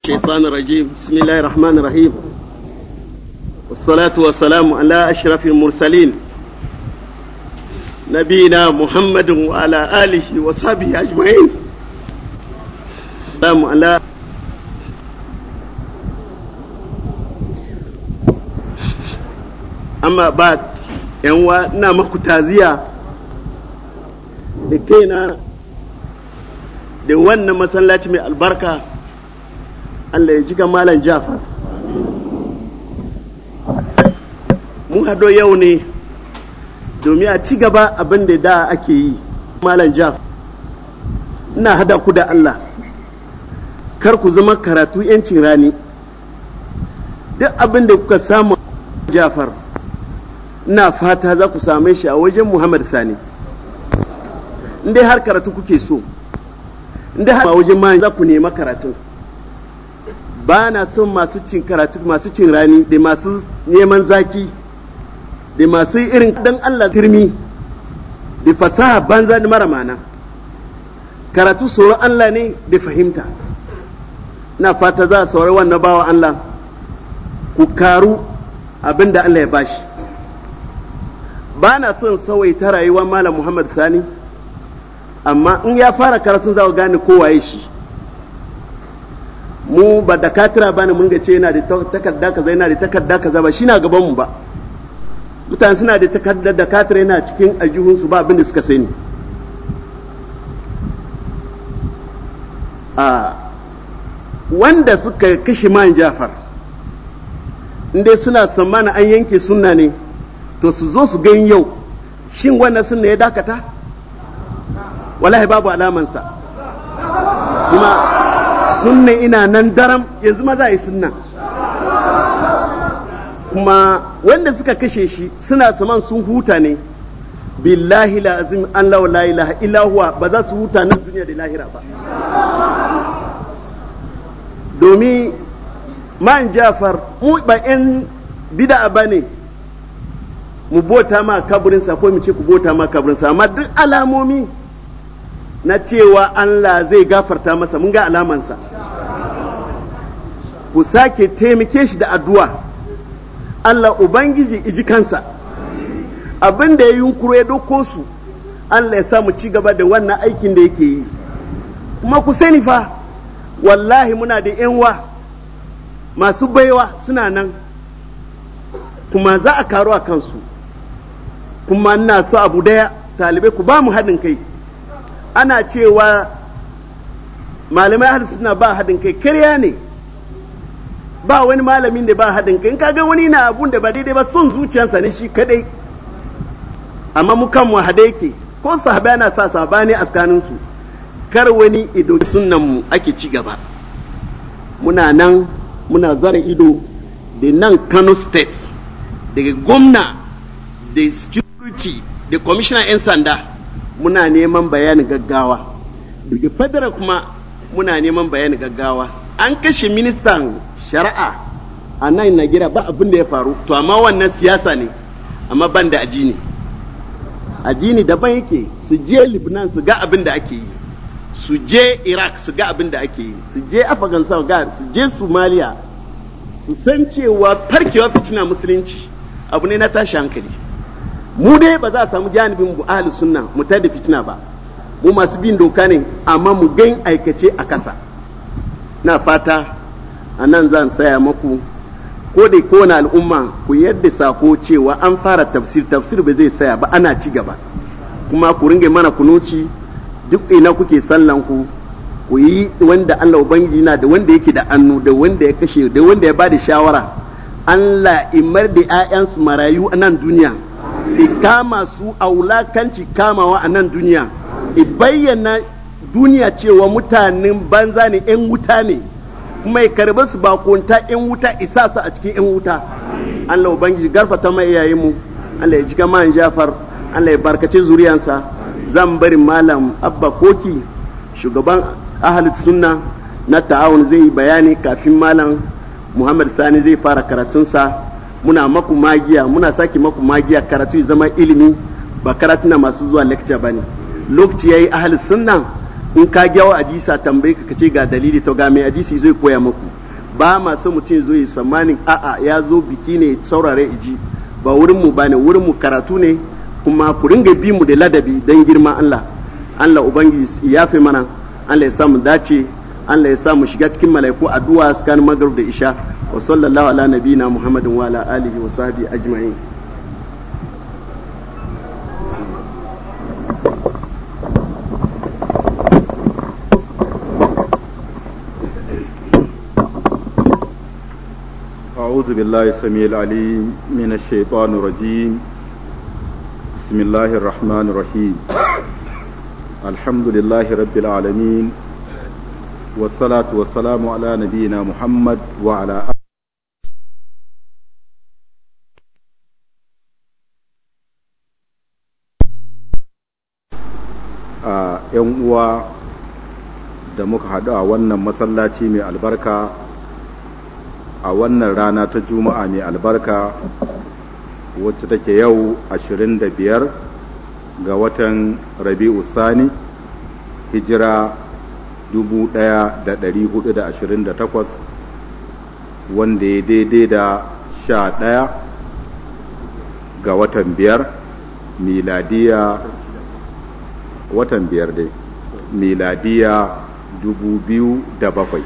الشيطان الرجيم بسم الله الرحمن الرحيم والصلاة والسلام على أشرف المرسلين نبينا محمد وعلى آله وصحبه أجمعين السلام على amma ba yanwa ina maku taziya da kaina da wannan masallaci mai albarka Allah ya jika malam Jafar mun hado yau ne domin a ci gaba abin da da ake yi malam Jafar ina hada ku da Allah kar ku zama karatu yancin rani duk abin da kuka samu Jafar ina fata za ku same shi a wajen Muhammad Sani in dai har karatu kuke so in dai har a wajen ma za ku nema karatun ba na son masu cin karatu masu cin rani da masu neman zaki da masu irin dan Allah turmi da fasaha banza da mara mana karatu tsoron Allah ne da fahimta na fata za a saurari wannan bawa Allah ku karu abin da Allah ya bashi ba na son ta rayuwar malam Muhammad Sani amma in ya fara karatun za ku gane kowaye shi mu ba da katira ba ne mun ga ce yana da takarda kaza yana da takarda kaza ba shi na gaban mu ba mutane suna da takarda da katira yana cikin aljihunsu ba abin da suka sani a wanda suka kashe man jafar inda suna tsammanin an yanke sunna ne to su zo su gan yau shin wannan sunna ya dakata wallahi babu alamansa kuma sunna ina nan daram yanzu ma za a yi sunna kuma wanda suka kashe shi suna saman sun huta ne billahi la azim an la la ilaha illa huwa ba za su huta nan duniya da lahira ba domin man jafar mu ba yan bid'a ba ne mu bota ma kaburinsa ko mu ce ku bota ma kaburinsa amma duk alamomi na cewa Allah zai gafarta masa mun ga alamansa ku sake taimake shi da addu'a Allah Ubangiji iji kansa abin da ya yunkuro ya doko su Allah ya sa mu ci gaba da wannan aikin da yake yi kuma ku sani fa wallahi muna da yanwa masu baiwa suna nan kuma za a karu a kansu kuma ina so abu daya talibai ku ba mu haɗin kai ana cewa malamai ahli suna ba haɗin kai karya ne ba wani malamin da ba haɗin kai in kaga wani na abun da ba daidai ba son zuciyarsa ne shi kadai amma mu kan mu hade yake ko sahabai na sa sabani a tsakanin su kar wani ido sunnan mu ake ci gaba muna nan muna zara ido da nan Kano state daga gwamna da security da commissioner 'yan sanda muna neman bayanin gaggawa daga federal kuma muna neman bayanin gaggawa an kashe ministan shari'a a nan na gira ba abin da ya faru to amma wannan siyasa ne amma ban da ajini ajini daban yake su je libnan su ga abin da ake yi su je iraq su ga abin da ake yi su je afghanistan ga su je somalia su san cewa farkewa fitina musulunci abu ne na tashi hankali mu dai ba za a samu janibin mu ahli sunna mu tada fitina ba mu masu bin doka ne amma mu gan aikace a kasa na fata a nan zan saya maku ko da kowane al'umma ku yadda sako cewa an fara tafsir tafsir ba zai saya ba ana ci gaba kuma ku ringe mana kunuci duk ina kuke sallan ku ku yi wanda Allah ubangiji na da wanda yake da annu da wanda ya kashe da wanda ya bada shawara Allah imar da 'ya'yansu marayu a nan duniya kama su a wulakanci kamawa a nan duniya i bayyana duniya cewa mutanen banza ne 'yan wuta ne kuma ya karbi su bakonta 'yan wuta isa su a cikin 'yan wuta Allah ubangiji garfata mai iyayen mu Allah ya jika man Jafar Allah ya barkace zuriyansa zan bari malam Abba Koki shugaban ahalit sunna na ta'awun zai yi bayani kafin malam Muhammad Sani zai fara karatunsa muna maku magiya muna sake maku magiya karatu ya zama ilimi ba karatu na masu zuwa lecture ba ne lokaci ya yi sunna in ka gyawa hadisa tambayi ka ce ga dalili to ga mai hadisi zai koya muku ba ma so mutum zo yi tsammanin a'a ya zo biki ne saurare iji ba wurin mu bane wurin mu karatu ne kuma ku ringa bi mu da ladabi dan girma Allah Allah ubangiji ya fi mana Allah ya samu dace Allah ya samu shiga cikin malaiku addu'a tsakanin magrib da isha wa sallallahu ala nabiyina muhammadin wa ala alihi wa sahbihi ajma'in أعوذ بالله السميع العليم من الشيطان الرجيم بسم الله الرحمن الرحيم الحمد لله رب العالمين والصلاة والسلام على نبينا محمد وعلى آله a ‘yan uwa da muka haɗu a wannan masallaci mai albarka a wannan rana ta juma'a mai albarka wacce take yau 25 ga watan rabi'u sani hijira 1428 wanda ya daidai da 11 ga watan biyar miladiya watan biyar dai miladiya 2007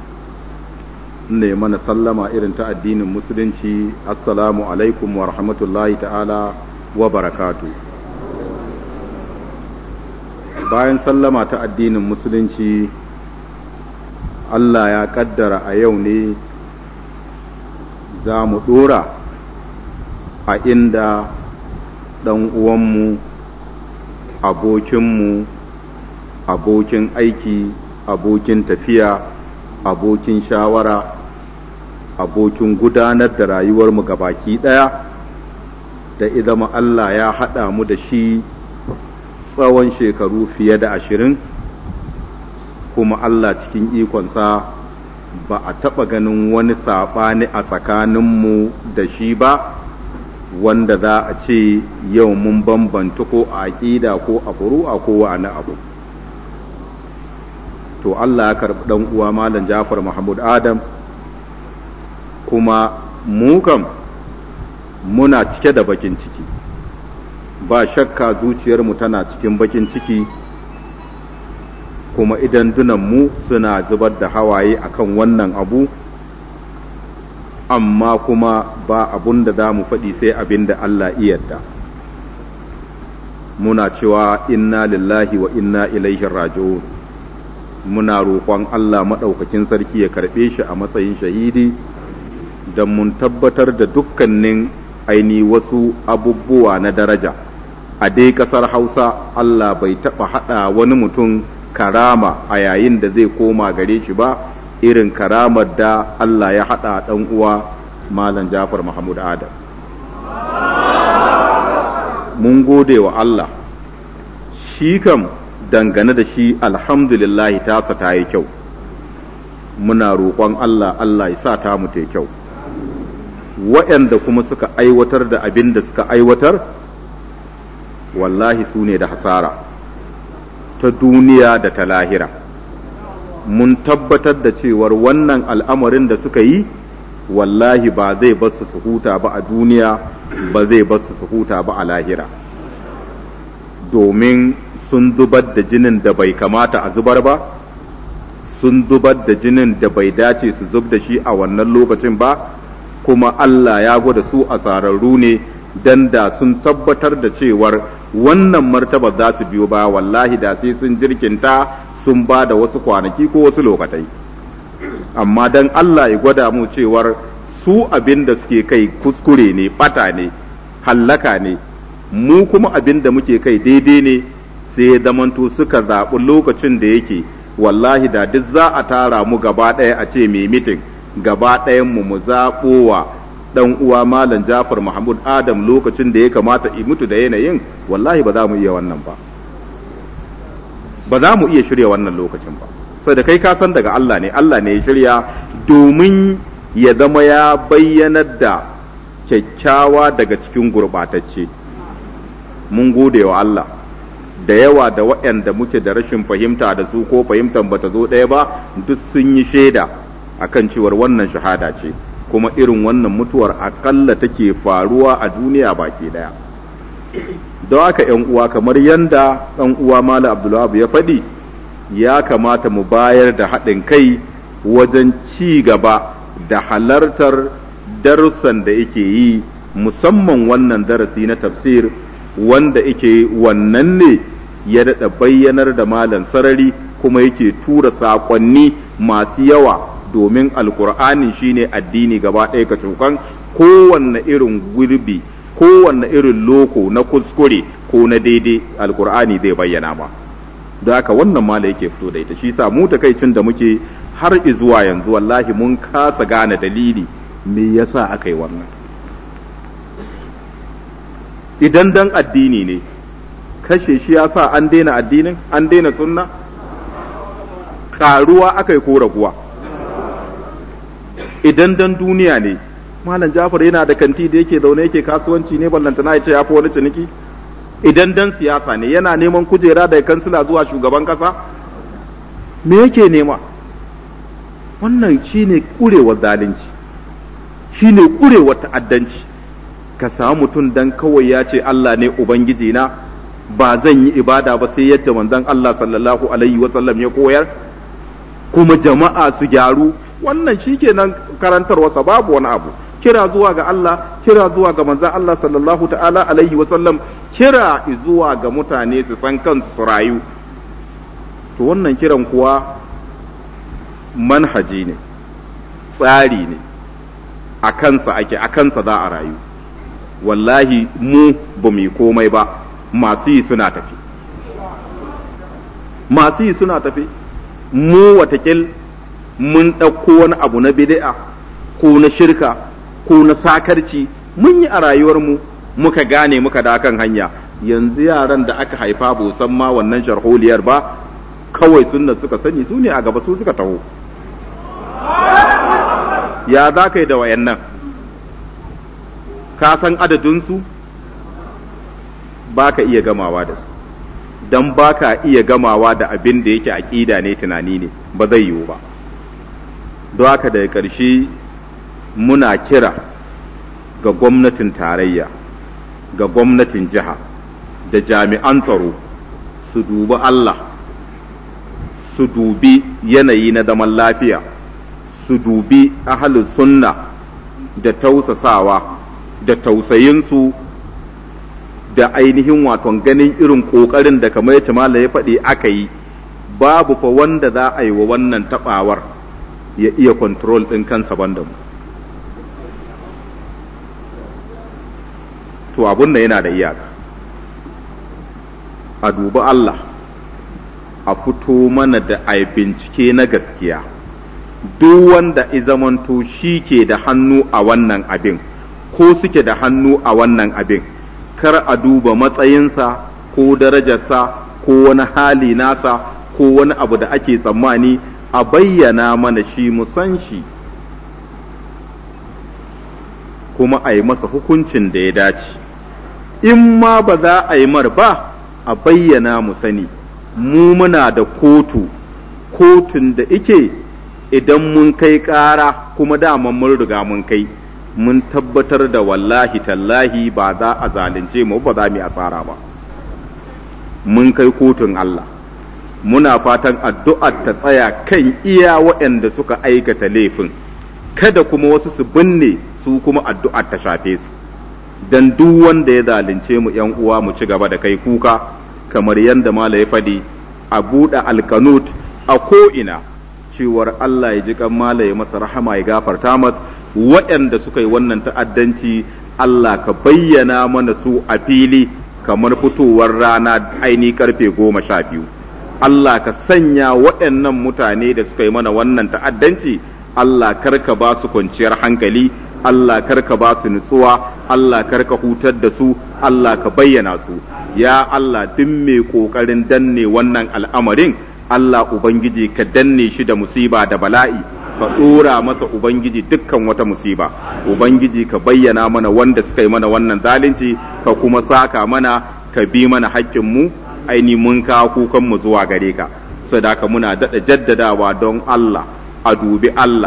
ne mana sallama irin ta addinin musulunci assalamu alaikum wa rahmatullahi ta'ala wa barakatu bayan sallama ta addinin musulunci Allah ya kaddara a yau ne za mu ɗora a inda ɗan uwanmu abokinmu abokin aiki abokin tafiya abokin shawara abokin gudanar da rayuwarmu baki ɗaya da idan Allah ya haɗa mu da shi tsawon shekaru fiye da ashirin kuma Allah cikin ikonsa ba a taɓa ganin wani saɓani a tsakaninmu da shi ba wanda za a ce yau mun bambanta ko a aƙida ko a furu'a ko wani abu to Allah ya karɓi ɗan uwa Malam Jafar Mahmud Adam kuma mu kam muna cike da bakin ciki ba shakka zuciyarmu tana cikin bakin ciki kuma idan mu suna zubar da hawaye akan wannan abu amma kuma ba abun da za mu faɗi sai abin da Allah iyadda muna cewa inna lillahi wa inna ilaihi raji'un muna roƙon Allah maɗaukakin sarki ya karɓe shi a matsayin shahidi don mun tabbatar da dukkanin aini wasu abubuwa na daraja a dai ƙasar hausa Allah bai taɓa haɗa wani mutum karama a yayin da zai koma gare shi ba irin karamar da Allah ya haɗa ɗan uwa Malam Jafar Mahmud Adam. Mun gode wa Allah, shi kam dangane da shi alhamdulillahi tasa ta yi kyau, muna roƙon Allah Allah ya sa ta mu ta kyau. Waɗanda kuma suka aiwatar da abin da suka aiwatar, wallahi su ne da hasara ta duniya da ta lahira. mun tabbatar da cewar wannan al'amarin da suka yi wallahi ba zai basu su huta ba a duniya ba zai basu su huta ba a lahira domin sun zubar da jinin da bai kamata a zubar ba sun zubar da jinin da bai dace su zub da shi a wannan lokacin ba kuma Allah ya gwada su a tsararru ne dan da sun tabbatar da cewar wannan martaba za su biyo ba wallahi da sai sun jirkinta sun ba da wasu kwanaki ko wasu lokatai amma dan Allah ya gwada mu cewar su abin da suke kai kuskure ne bata ne hallaka ne mu kuma abin da muke kai daidai ne sai ya zamanto suka zaɓi lokacin da yake wallahi da duk za a tara mu gaba ɗaya a ce mai mitin gaba ɗayan mu mu zaɓo wa ɗan uwa malam Jafar Mahmud Adam lokacin da ya kamata i mutu da yanayin wallahi ba za mu iya wannan ba ba za mu iya shirya wannan lokacin ba sai da kai ka san daga Allah ne Allah ne ya shirya domin ya zama ya bayyanar da kyakkyawa daga cikin gurɓatacce mun gode wa Allah da yawa da waɗanda muke da rashin fahimta da su ko fahimtar bata zo ɗaya ba duk sun yi shaida akan cewar wannan shahada ce kuma irin wannan mutuwar akalla take faruwa a duniya baki daya don haka yan uwa kamar yanda ɗan uwa mala abdullahi ya faɗi ya kamata mu bayar da haɗin kai wajen ci gaba da halartar darussan da yake yi musamman wannan darasi na tafsir wanda yake wannan ne ya daɗa bayyanar da malam sarari kuma yake tura saƙonni masu yawa domin alkur'ani shine addini gaba ɗaya ka cokan kowanne irin gurbi kowanne irin loko na kuskure ko na daidai alkur'ani zai bayyana ma da haka wannan mala yake fito da ita shi sa mu takaicin da muke har izuwa yanzu wallahi mun kasa gane dalili me yasa aka yi wannan idan dan addini ne kashe shi ya sa an daina addinin an daina sunna karuwa aka yi ko raguwa idan dan duniya ne malam jafar yana da kanti da yake zaune yake kasuwanci ne ballantana ya ce ya fi wani ciniki idan dan siyasa ne yana neman kujera daga kansila zuwa shugaban kasa me yake nema wannan shine kurewar zalunci shine kurewar ta'addanci ka samu mutum dan kawai ya ce Allah ne ubangiji na ba zan yi ibada ba sai yadda manzon Allah sallallahu alaihi wasallam ya koyar kuma jama'a su gyaru wannan shikenan karantarwarsa babu wani abu kira zuwa ga Allah kira zuwa ga manzon Allah sallallahu ta'ala alaihi wasallam kira zuwa ga mutane su san kansu su rayu to wannan kiran kuwa manhaji ne tsari ne a kansa ake a kansa za a rayu wallahi mu ba mu yi komai ba masu yi suna tafi masu yi suna tafi mu watakil mun ɗauko wani abu na bid'a ko na shirka ko na sakarci mun yi a rayuwarmu muka gane muka da kan hanya yanzu yaran da aka haifa ba san ma wannan sharholiyar ba kawai sunna suka sani su ne a gaba su suka taho ya za ka yi da wayannan ka san adadinsu ba ka iya gamawa da su don ba ka iya gamawa da abin da yake aƙida ne tunani ne ba zai yiwu ba don haka daga ƙarshe muna kira ga gwamnatin tarayya ga gwamnatin jiha da jami'an tsaro su dubi Allah su dubi yanayi na zaman lafiya su dubi ahalin sunna da tausasawa da tausayinsu da ainihin waton ganin irin ƙoƙarin da kamar yace mala ya faɗi aka yi babu fa wanda za a yi wa wannan taɓawar ya iya kontrol ɗin kansa banda mu to abun nan yana da iyaka a dubi Allah a fito mana da a bincike na gaskiya duk wanda izamanto shi ke da hannu a wannan abin ko suke da hannu a wannan abin kar a duba matsayinsa ko darajarsa ko wani hali nasa ko wani abu da ake tsammani a bayyana mana shi mu san shi kuma a yi masa hukuncin da ya dace in ma ba za a yi mar ba a bayyana mu sani mu muna da kotu kotun da ike idan mun kai ƙara kuma dama mun riga mun kai mun tabbatar da wallahi tallahi ba za a zalunce mu ba za mu yi asara ba mun kai kotun Allah muna fatan addu'ar ta tsaya kan iya waɗanda suka aikata laifin kada kuma wasu su binne su kuma addu'ar ta shafe su dan duk wanda ya zalunce mu yan uwa mu ci gaba da kai kuka kamar yadda mala ya faɗi a buɗe alkanut a ko'ina cewar Allah ya ji kan mala ya masa rahama ya gafarta mas waɗanda suka yi wannan ta'addanci Allah ka bayyana mana su a fili kamar fitowar rana aini karfe goma sha biyu Allah ka sanya waɗannan mutane da suka yi mana wannan ta'addanci Allah karka ba su kwanciyar hankali Allah karka ba su nutsuwa Allah karka hutar da su Allah ka bayyana su ya Allah duk mai ƙoƙarin danne wannan al'amarin Allah Ubangiji ka danne shi da musiba da bala'i ka ɗora masa Ubangiji dukkan wata musiba Ubangiji ka bayyana mana wanda suka yi mana wannan zalunci ka kuma saka mana ka bi mana haƙƙinmu aini mun kawo kukanmu zuwa gare ka sadaka muna daɗa jaddadawa don Allah a dubi Allah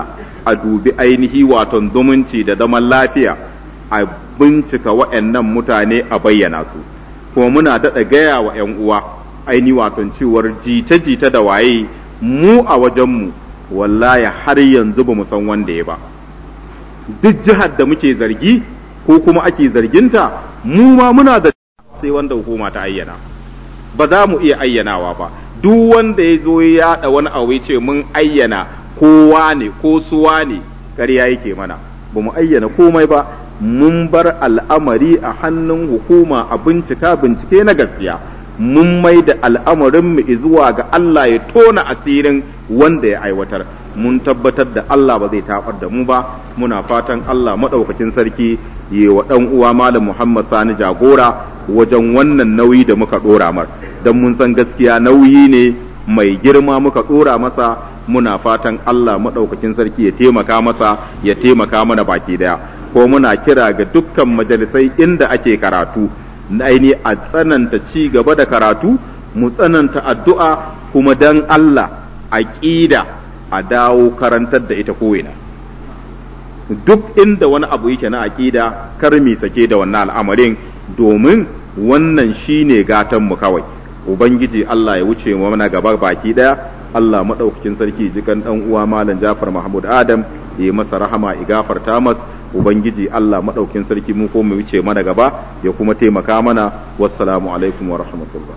a dubi ainihi waton zumunci da zaman lafiya a bincika wa'annan mutane a bayyana su kuma muna daɗa gaya wa 'yan uwa aini waton cewar jita-jita da waye mu a wajenmu wallahi har yanzu ba mu san wanda ya ba duk jihar da muke zargi ko kuma ake zarginta mu ma muna da sai wanda hukuma ta ayyana ba za mu iya ayyanawa ba duk wanda ya zo ya yaɗa wani abu ya ce mun ayyana kowa ne ko suwa ne ƙarya yake mana ba mu ayyana komai ba mun bar al'amari a hannun hukuma a bincika bincike na gaskiya mun mai da al'amarin mu zuwa ga Allah ya tona asirin wanda ya aiwatar mun tabbatar da Allah ba zai tabar da mu ba muna fatan Allah maɗaukacin sarki yi wa ɗan uwa malam Muhammad Sani jagora wajen wannan nauyi da muka ɗora mar don mun san gaskiya nauyi ne mai girma muka ɗora masa muna fatan Allah maɗaukakin sarki ya taimaka masa ya taimaka mana baki daya ko muna kira ga dukkan majalisai inda ake karatu aini a tsananta ci gaba da karatu mu tsananta addu'a kuma dan Allah aqida a dawo karantar da ita ko'ina duk inda wani abu yake na aqida kar mi sake da wannan al'amarin domin wannan shine gatan mu kawai ubangiji Allah ya wuce mu mana gaba baki daya Allah madaukakin sarki jikan dan uwa malam Jafar Mahmud Adam ya masa rahama ya gafarta mas ubangiji Allah madaukakin sarki mu ko mu wuce mana gaba ya kuma taimaka mana wassalamu alaikum wa rahmatullah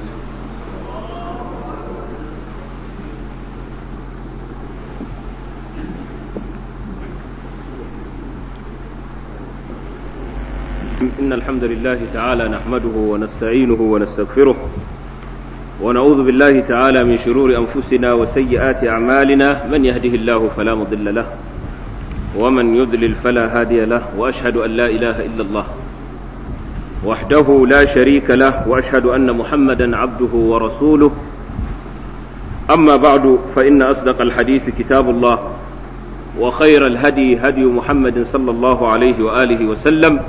إن الحمد لله تعالى نحمده ونستعينه ونستغفره ونعوذ بالله تعالى من شرور أنفسنا وسيئات أعمالنا من يهده الله فلا مضل له ومن يضلل فلا هادي له وأشهد أن لا إله إلا الله وحده لا شريك له وأشهد أن محمدا عبده ورسوله أما بعد فإن أصدق الحديث كتاب الله وخير الهدي هدي محمد صلى الله عليه وآله وسلم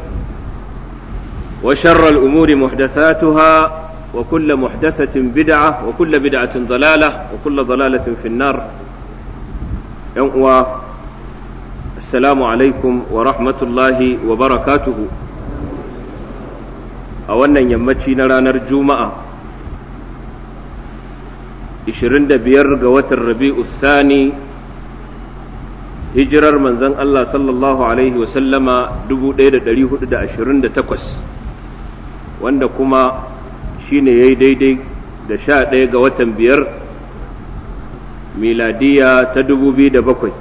وشر الأمور محدثاتها وكل محدثة بدعة وكل بدعة ضلالة وكل ضلالة في النار يوم السلام عليكم ورحمة الله وبركاته أولا يمتشي نرانا الجمعة 25 ga watan rabi'u thani hijirar manzon Allah sallallahu alaihi wasallama 1428 wanda kuma shine yayi daidai da sha ɗaya ga watan biyar miladiya ta dubu biyu da bakwai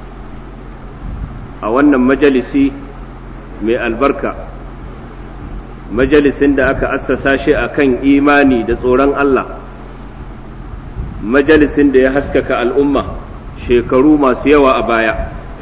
a wannan majalisi mai albarka majalisin da aka assasa shi a kan imani da tsoron Allah majalisin da ya haskaka al'umma shekaru masu yawa a baya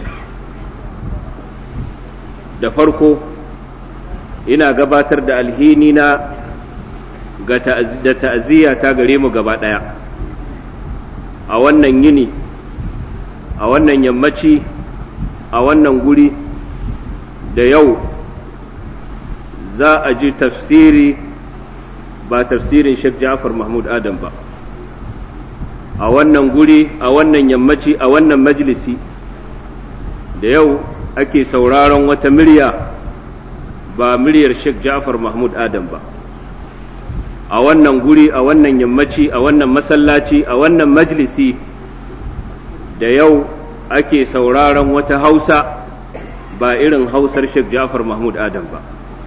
da farko ina gabatar da alhini na da ta'aziyya ta gare mu gaba ɗaya a wannan yini a wannan yammaci a wannan guri da yau za a ji tafsiri ba tafsirin Sheikh Ja'far Mahmud Adam ba a wannan guri a wannan yammaci a wannan majalisi da yau ake sauraron wata murya ba muryar Sheikh Ja'far Mahmud Adam ba a wannan guri a wannan yammaci a wannan masallaci a wannan majalisi da yau ake sauraron wata hausa ba irin hausar Sheikh Ja'far Mahmud Adam ba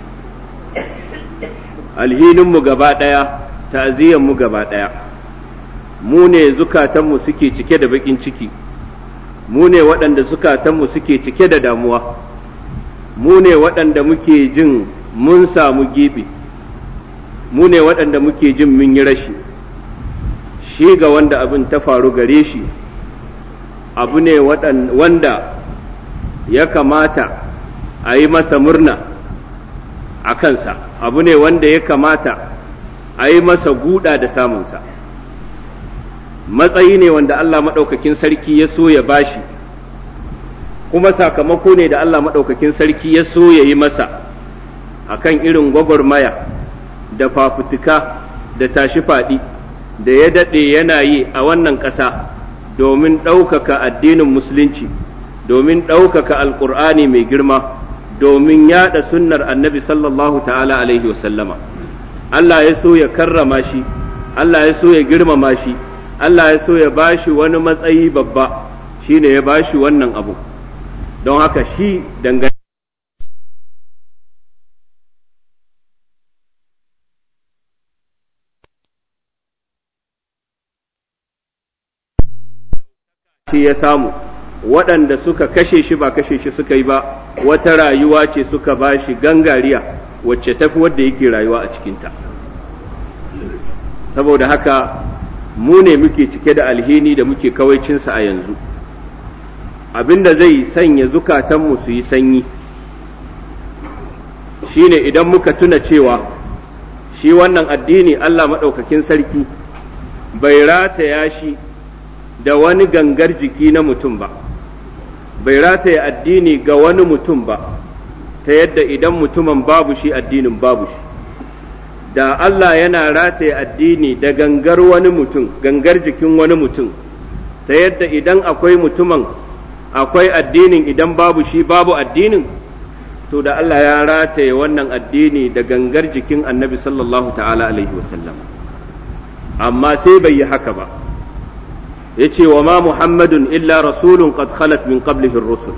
alhininmu gaba ɗaya ta'aziyyarmu gaba ɗaya mu ne zukatanmu suke cike da baƙin ciki mu ne waɗanda zukatanmu suke cike da damuwa mu ne waɗanda muke jin mun samu gibi mu ne waɗanda muke jin mun yi rashi shi ga wanda abin ta faru gare shi abu ne wanda ya kamata a yi masa murna a kansa abu ne wanda ya kamata a yi masa guda da samunsa matsayi ne wanda Allah maɗaukakin sarki ya so ya bashi kuma sakamako ne da Allah maɗaukakin sarki ya so ya yi masa akan irin gwagwarmaya da fafutuka da tashi faɗi da ya daɗe yana yi a wannan ƙasa domin ɗaukaka addinin musulunci domin ɗaukaka alƙur'ani mai girma domin yaɗa sunnar annabi sallallahu ta'ala alaihi wasallama Allah ya so ya karrama shi Allah ya so ya girmama shi Allah ya so ya bashi wani matsayi babba shine ya bashi wannan abu don haka shi dangane shi ya samu waɗanda suka kashe shi ba kashe shi suka yi ba wata rayuwa ce suka ba shi gangariya wacce tafi wadda yake rayuwa a cikinta saboda haka mu ne muke cike da alhini da muke kawaicinsa a yanzu abinda zai sanya zukatanmu su yi sanyi shine idan muka tuna cewa shi wannan addini Allah maɗaukakin sarki bai rataya shi da wani gangar jiki na mutum ba bai rataya addini ga wani mutum ba ta yadda idan mutumin babu shi addinin babu shi da Allah yana rataya addini da gangar wani mutum gangar jikin wani mutum ta yadda idan akwai mutumin akwai addinin idan babu shi babu addinin to da Allah ya rataye wannan addini da gangar jikin annabi sallallahu ta'ala alaihi wasallam amma sai bai yi haka ba yace wa ma muhammadun illa rasulun qad khalat min qablihi ar-rusul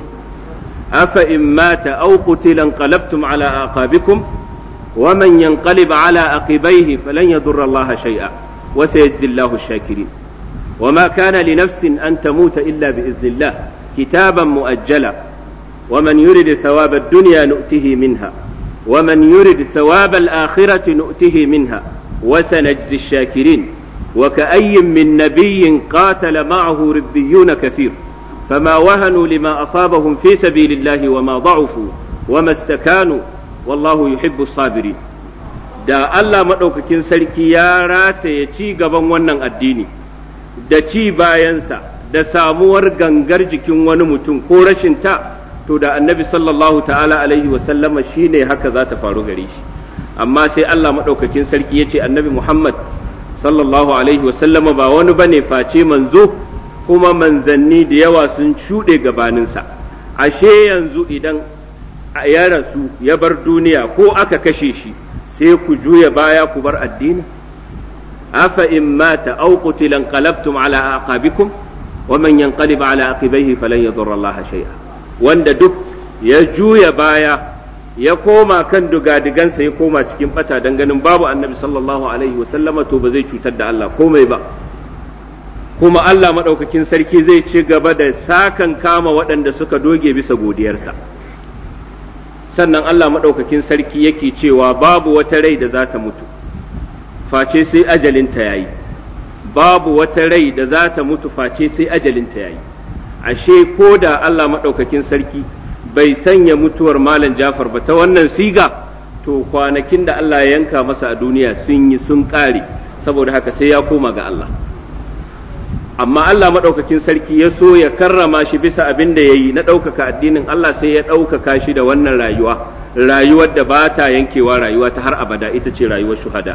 afa in mata aw qutila qalabtum ala aqabikum wa man yanqalib ala aqibaihi falan yadurra Allah shay'a wa sayajzi Allahu ash-shakirin وما كان لنفس أن تموت إلا بإذن الله كتابا مؤجلا ومن يرد ثواب الدنيا نؤته منها ومن يرد ثواب الآخرة نؤته منها وسنجزي الشاكرين وكأي من نبي قاتل معه ربيون كثير فما وهنوا لما أصابهم في سبيل الله وما ضعفوا وما استكانوا والله يحب الصابرين da Allah maɗaukakin sarki ya rataye ci gaban wannan addini da ci bayansa da samuwar gangar jikin wani mutum ko rashin ta to da annabi sallallahu ta'ala alaihi wasallama shi ne haka za ta faru gare shi amma sai Allah maɗaukakin sarki ya ce annabi Muhammad sallallahu alaihi wasallama ba wani bane face manzo kuma manzanni da yawa sun shuɗe gabaninsa ashe yanzu idan ya rasu ya bar duniya ko aka kashe shi sai ku juya baya ku bar addini afa in mata aw qutila qalabtum ala aqabikum wa man yanqalib ala aqibaihi falan yadurra Allah shay'a wanda duk ya juya baya ya koma kan dugadigansa ya koma cikin bata dan ganin babu annabi sallallahu alaihi wa sallama to ba zai cutar da Allah komai ba kuma Allah madaukakin sarki zai ci gaba da sakan kama waɗanda suka doge bisa godiyarsa sannan Allah maɗaukakin sarki yake cewa babu wata rai da za ta mutu face sai ajalinta ya yi babu wata rai da za ta mutu face sai ajalinta ya yi ashe ko da Allah maɗaukakin sarki bai sanya mutuwar malam Jafar ba ta wannan siga to kwanakin da Allah ya yanka masa a duniya sun yi sun ƙare saboda haka sai ya koma ga Allah amma Allah maɗaukakin sarki ya so ya karrama shi bisa abin da ya yi na ɗaukaka addinin Allah sai ya ɗaukaka shi da wannan rayuwa rayuwar da ba ta yankewa rayuwa ta har abada ita ce rayuwar shuhada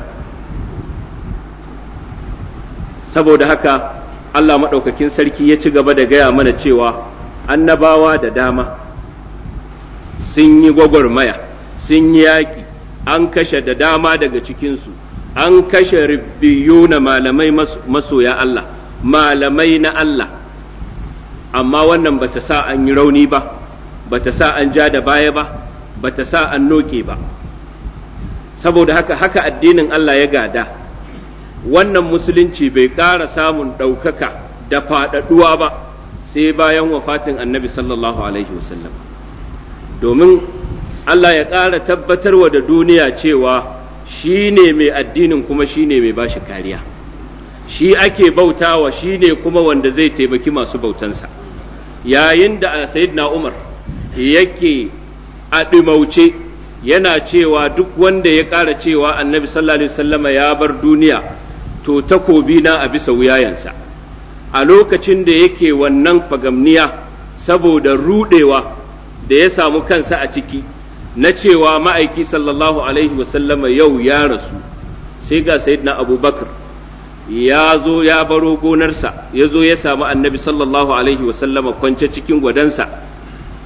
saboda haka Allah maɗaukakin sarki ya ci gaba da gaya mana cewa annabawa da dama sun yi gwagwarmaya sun yi yaƙi an kashe da dama daga cikinsu an kashe ribbiyu na malamai masoya Allah malamai na Allah amma wannan bata sa an yi rauni ba bata sa an ja da baya ba bata sa an noke ba saboda haka haka addinin Allah ya gada wannan musulunci bai ƙara samun ɗaukaka da faɗaɗuwa ba sai bayan wafatin annabi sallallahu alaihi wasallam domin Allah ya ƙara tabbatarwa da duniya cewa shi ne mai addinin kuma shi ne mai bashi kariya. shi ake bautawa shi ne kuma wanda zai taimaki masu bautansa yayin da sayyidina umar yake a ɗimauce yana cewa duk wanda ya ƙara cewa annabi sallallahu alaihi wasallama ya bar duniya to takobi na a bisa wuyayensa a lokacin da yake wannan fagamniya saboda rudewa da ya samu kansa a ciki na cewa ma'aiki sallallahu alaihi wasallama yau ya rasu sai ga sayyidina abubakar ya zo ya baro gonarsa ya zo ya samu annabi sallallahu alaihi wasallama kwance cikin gwadansa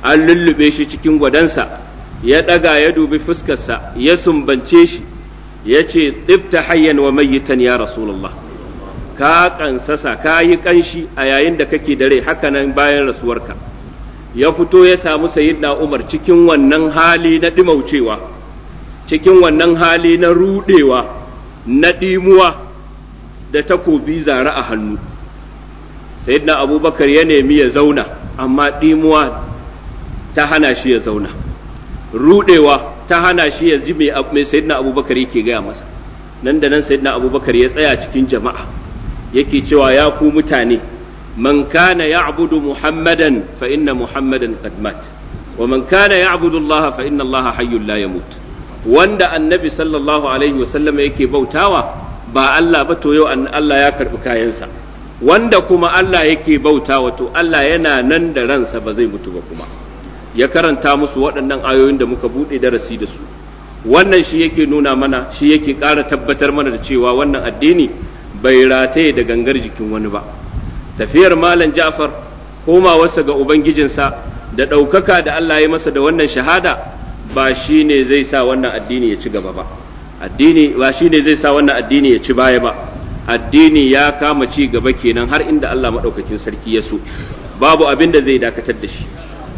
an lullube shi cikin gwadansa ya ɗaga ya dubi fuskarsa ya sumbance shi ya ce tsibta hayyan wa mayyitan ya rasulullah ka kansasa ka yi kanshi a yayin da kake da rai hakanan bayan rasuwarka ya fito ya samu sayyidina umar cikin wannan hali na ɗimaucewa cikin wannan hali na rudewa na ɗimuwa da takobi zare a hannu sayyidina abubakar ya nemi ya zauna amma ɗimuwa ta hana shi ya zauna rudewa ta hana shi ya ji mai sayyidina abubakar yake gaya masa nan da nan sayyidina abubakar ya tsaya cikin jama'a yake cewa ya ku mutane man kana ya'budu muhammadan fa inna muhammadan qad mat wa man kana ya'budu allaha fa inna allaha hayyul la yamut wanda annabi sallallahu alaihi wasallam yake bautawa ba Allah ba to yau Allah ya karbi kayansa wanda kuma Allah yake bautawa to Allah yana nan da ransa ba zai mutu ba kuma ya karanta musu waɗannan ayoyin da muka buɗe darasi da su wannan shi yake nuna mana shi yake ƙara tabbatar mana da cewa wannan addini bai rataye da gangar jikin wani ba tafiyar malam ja'far komawarsa ga ubangijinsa da ɗaukaka da Allah ya masa da wannan shahada ba shi ne zai sa wannan addini ya ci gaba ba addini ba shi ne zai sa wannan addini ya ci baya ba addini ya kama ci gaba kenan har inda Allah maɗaukakin sarki ya so babu abin da zai dakatar da shi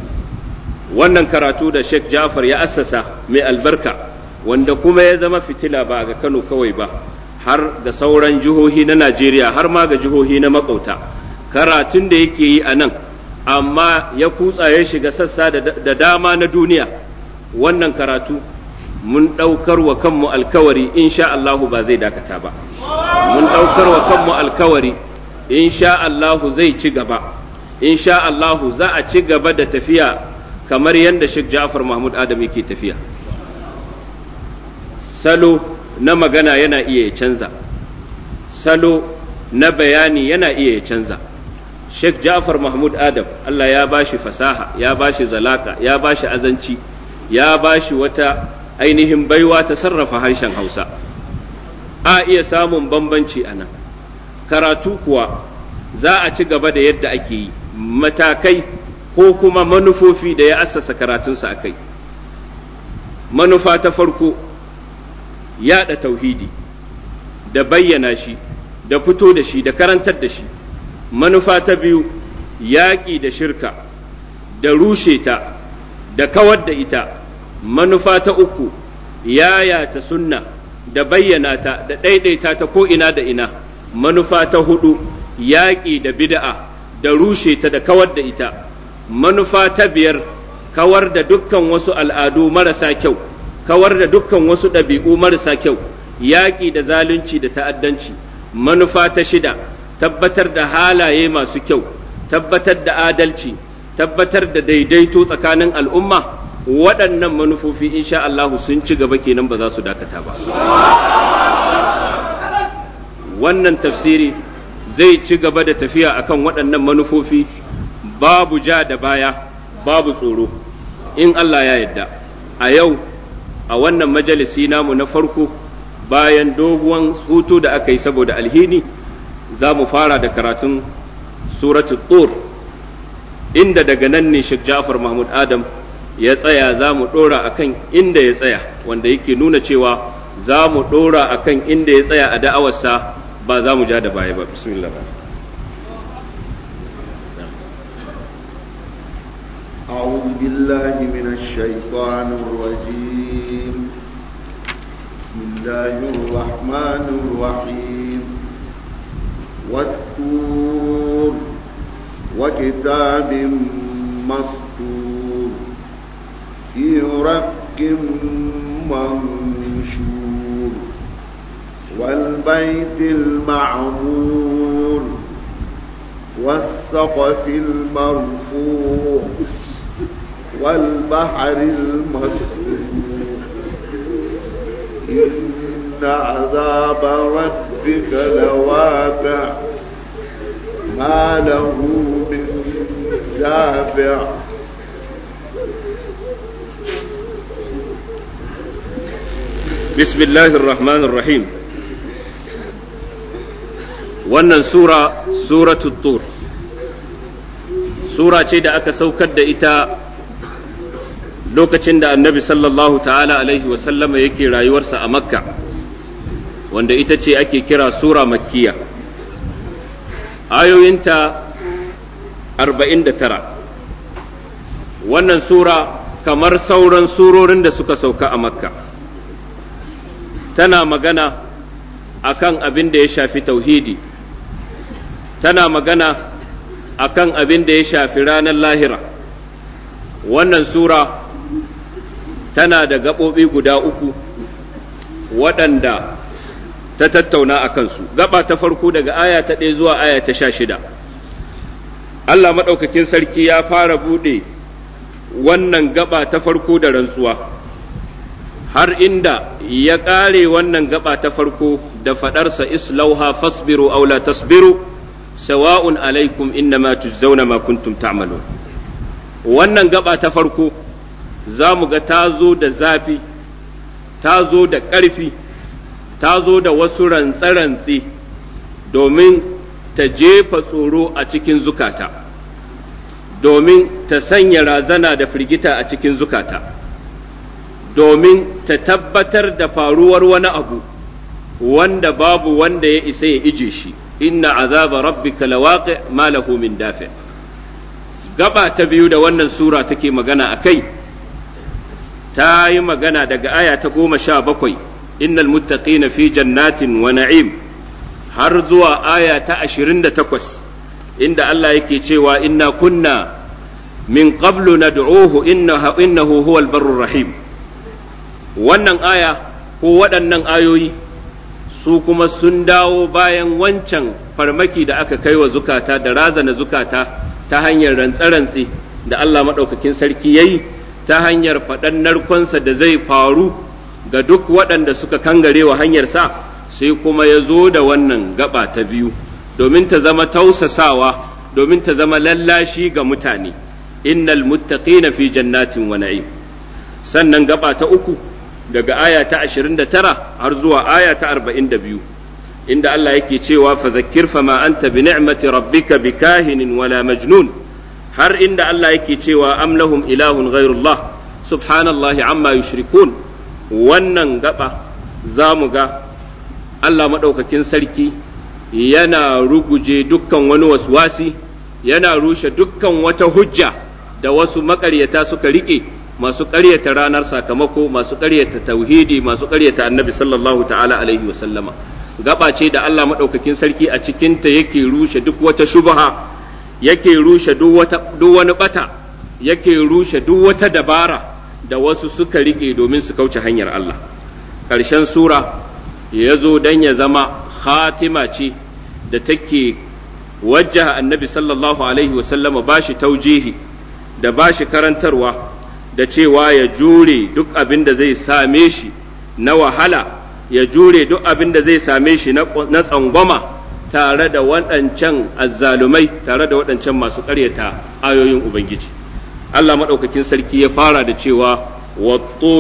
wannan karatu da Sheikh Ja'far ya assasa mai albarka wanda kuma ya zama fitila ba ga Kano kawai ba har da sauran jihohi na Najeriya har ma ga jihohi na makauta karatun da yake yi a nan amma ya kutsa ya shiga sassa da dama na duniya wannan karatu mun ɗaukar wa kanmu alkawari insha Allahu ba zai dakata ba mun ɗaukar wa kanmu alkawari insha Allahu zai ci gaba insha Allahu za a ci gaba da tafiya kamar yadda Sheikh Ja'far Mahmud Adam yake tafiya salo na magana yana iya ya canza salo na bayani yana iya ya canza Sheikh Ja'far Mahmud Adam Allah ya bashi fasaha ya bashi zalaka ya bashi azanci ya bashi wata ainihin baiwa ta sarrafa harshen Hausa a iya samun bambanci a nan karatu kuwa za a ci gaba da yadda ake yi matakai ko kuma manufofi da ya assasa karatunsa a kai manufa ta farko yaɗa tauhidi da bayyana shi da fito da shi da karantar da shi manufa ta biyu yaƙi da shirka da rushe ta da kawar da ita manufa ta uku yayata sunna da bayyana ta da ɗaiɗaita ta ko ina da ina manufa ta hudu yaƙi da bid'a da rushe ta da kawar da ita manufa ta biyar kawar da dukkan wasu al'adu marasa kyau kawar da dukkan wasu ɗabi'u marasa kyau yaƙi da zalunci da ta'addanci manufa ta shida tabbatar da halaye masu kyau tabbatar da adalci tabbatar da daidaito tsakanin al'umma waɗannan manufofi insha Allahu sun ci gaba kenan ba za su dakata ba wannan tafsiri zai ci gaba da tafiya akan waɗannan manufofi babu ja da baya babu tsoro in Allah ya yadda a yau a wannan majalisi namu na farko bayan doguwan hutu da aka yi saboda alhini za mu fara da karatun suratul tur inda daga nan ne Sheikh Ja'far Mahmud Adam ya tsaya za mu ɗora akan inda ya tsaya wanda yake nuna cewa za mu ɗora akan inda ya tsaya a da'awarsa ba za mu ja da baya ba bismillah أعوذ بالله من الشيطان الرجيم بسم الله الرحمن الرحيم والطور وكتاب مسطور في رق منشور والبيت المعمور والسقف المرفوع والبحر المسجور إن عذاب ربك لواقع ما له من دافع بسم الله الرحمن الرحيم wannan sura suratul tur sura ce da aka saukar da ita lokacin da annabi sallallahu ta'ala alaihi wasallama yake rayuwarsa a makka wanda ita ce ake kira sura makkiya ayoyinta 49 wannan sura kamar sauran surorin da suka sauka a makka tana magana akan abin da ya shafi tauhidi tana magana akan abin da ya shafi ranar lahira wannan sura tana da gaɓoɓi guda uku waɗanda ta tattauna a kansu gaba ta farko daga aya ta ɗaya zuwa aya ta sha shida Allah maɗaukakin sarki ya fara buɗe wannan gaba ta farko da rantsuwa har inda ya ƙare wannan gaba ta farko da faɗarsa islauha fasbiru aw la tasbiru sawa'un alaikum innama tujzauna ma kuntum ta'malun wannan gaba ta farko za mu ga ta zo da zafi ta zo da ƙarfi ta zo da wasu rantse-rantse domin ta jefa tsoro a cikin zukata domin ta sanya razana da firgita a cikin zukata domin ta tabbatar da faruwar wani abu wanda babu wanda ya isa ya ije shi inna azaba rabbika lawaqi ma lahu min dafi gaba ta biyu da wannan sura take magana a kai ta yi magana daga aya ta goma sha bakwai innal muttaqina fi jannatin wa na'im har zuwa aya ta ashirin da takwas inda Allah yake cewa inna kunna min qablu nad'uhu innahu innahu huwal barrur rahim wannan aya ko waɗannan ayoyi su kuma sun dawo bayan wancan farmaki da aka kai wa zukata da razana zukata ta hanyar rantse-rantse da Allah maɗaukakin sarki ya yi ta hanyar faɗan narkonsa da zai faru ga duk waɗanda suka kangare wa hanyarsa sai kuma ya zo da wannan gaba ta biyu domin ta zama tausasawa domin ta zama lallashi ga mutane innal muttaqina fi jannatin wa na'im sannan gaba ta uku daga aya ta 29 har zuwa aya ta 42 inda Allah yake cewa fa zakkir fa ma anta bi ni'mati rabbika bikahinin wala majnun har inda Allah yake cewa am lahum ilahun ghairullah subhanallahi amma yushrikun wannan gaba za mu ga Allah maɗaukakin sarki yana ruguje dukkan wani waswasi yana rushe dukkan wata hujja da wasu maƙaryata suka riƙe masu ƙaryata ranar sakamako masu ƙaryata tauhidi masu ƙaryata annabi sallallahu ta'ala alaihi wa sallama gaba ce da Allah maɗaukakin sarki a cikinta yake rushe duk wata shubha yake rushe duk wani bata yake rushe duk wata dabara da wasu suka riƙe domin su kauce hanyar Allah ƙarshen sura ya zo don ya zama khatima ce da take wajjaha annabi sallallahu alaihi wasallama ba shi taujihi da ba shi karantarwa da cewa ya jure duk abin da zai same shi na wahala ya jure duk abin da zai same shi na tsangwama tare da waɗancan azzalumai tare da waɗancan masu ƙaryata ayoyin ubangiji Allah maɗaukakin sarki ya fara da cewa wa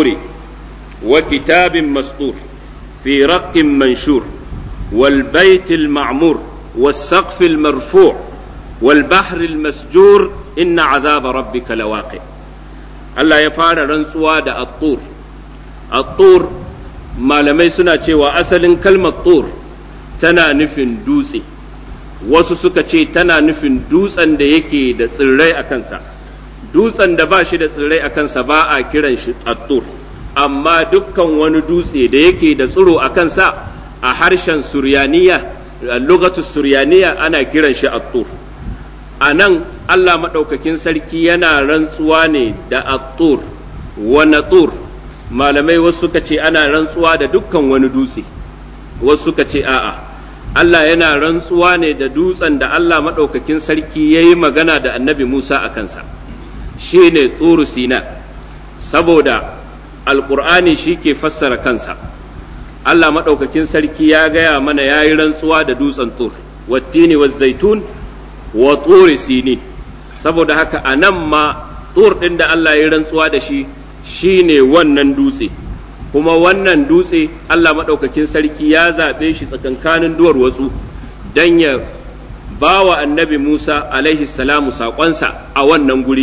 wa kitabin mastur fi raqqin manshur wal baitil ma'mur was saqfil marfu' wal bahril masjur inna azaba rabbika lawaqi Allah ya fara rantsuwa da at-tur at-tur malamai suna cewa asalin kalmar tur tana nufin dutse wasu suka ce tana nufin dutsen da yake da tsirrai a kansa dutsen da ba shi da tsirrai a kansa ba a kiran shi attur amma dukkan wani dutse da yake da tsiro a kansa a harshen suryaniya lugatu suryaniya ana kiran shi attur a nan allah maɗaukakin sarki yana rantsuwa ne da attur wa natur malamai wasu suka ce ana rantsuwa da dukkan wani dutse wasu suka ce a'a Allah yana rantsuwa ne da dutsen da Allah maɗaukakin sarki ya yi magana da annabi Musa a kansa shi ne tsuru sina saboda alƙur'ani shi ke fassara kansa Allah maɗaukakin sarki ya gaya mana ya yi rantsuwa da dutsen tur wattini wa zaitun wa turi sini saboda haka a nan ma tur ɗin da Allah ya yi rantsuwa da shi shi ne wannan dutse kuma wannan dutse Allah maɗaukakin sarki ya zaɓe shi tsakankanin duwar watsu don ya ba wa annabi Musa alaihi salamu saƙonsa a wannan guri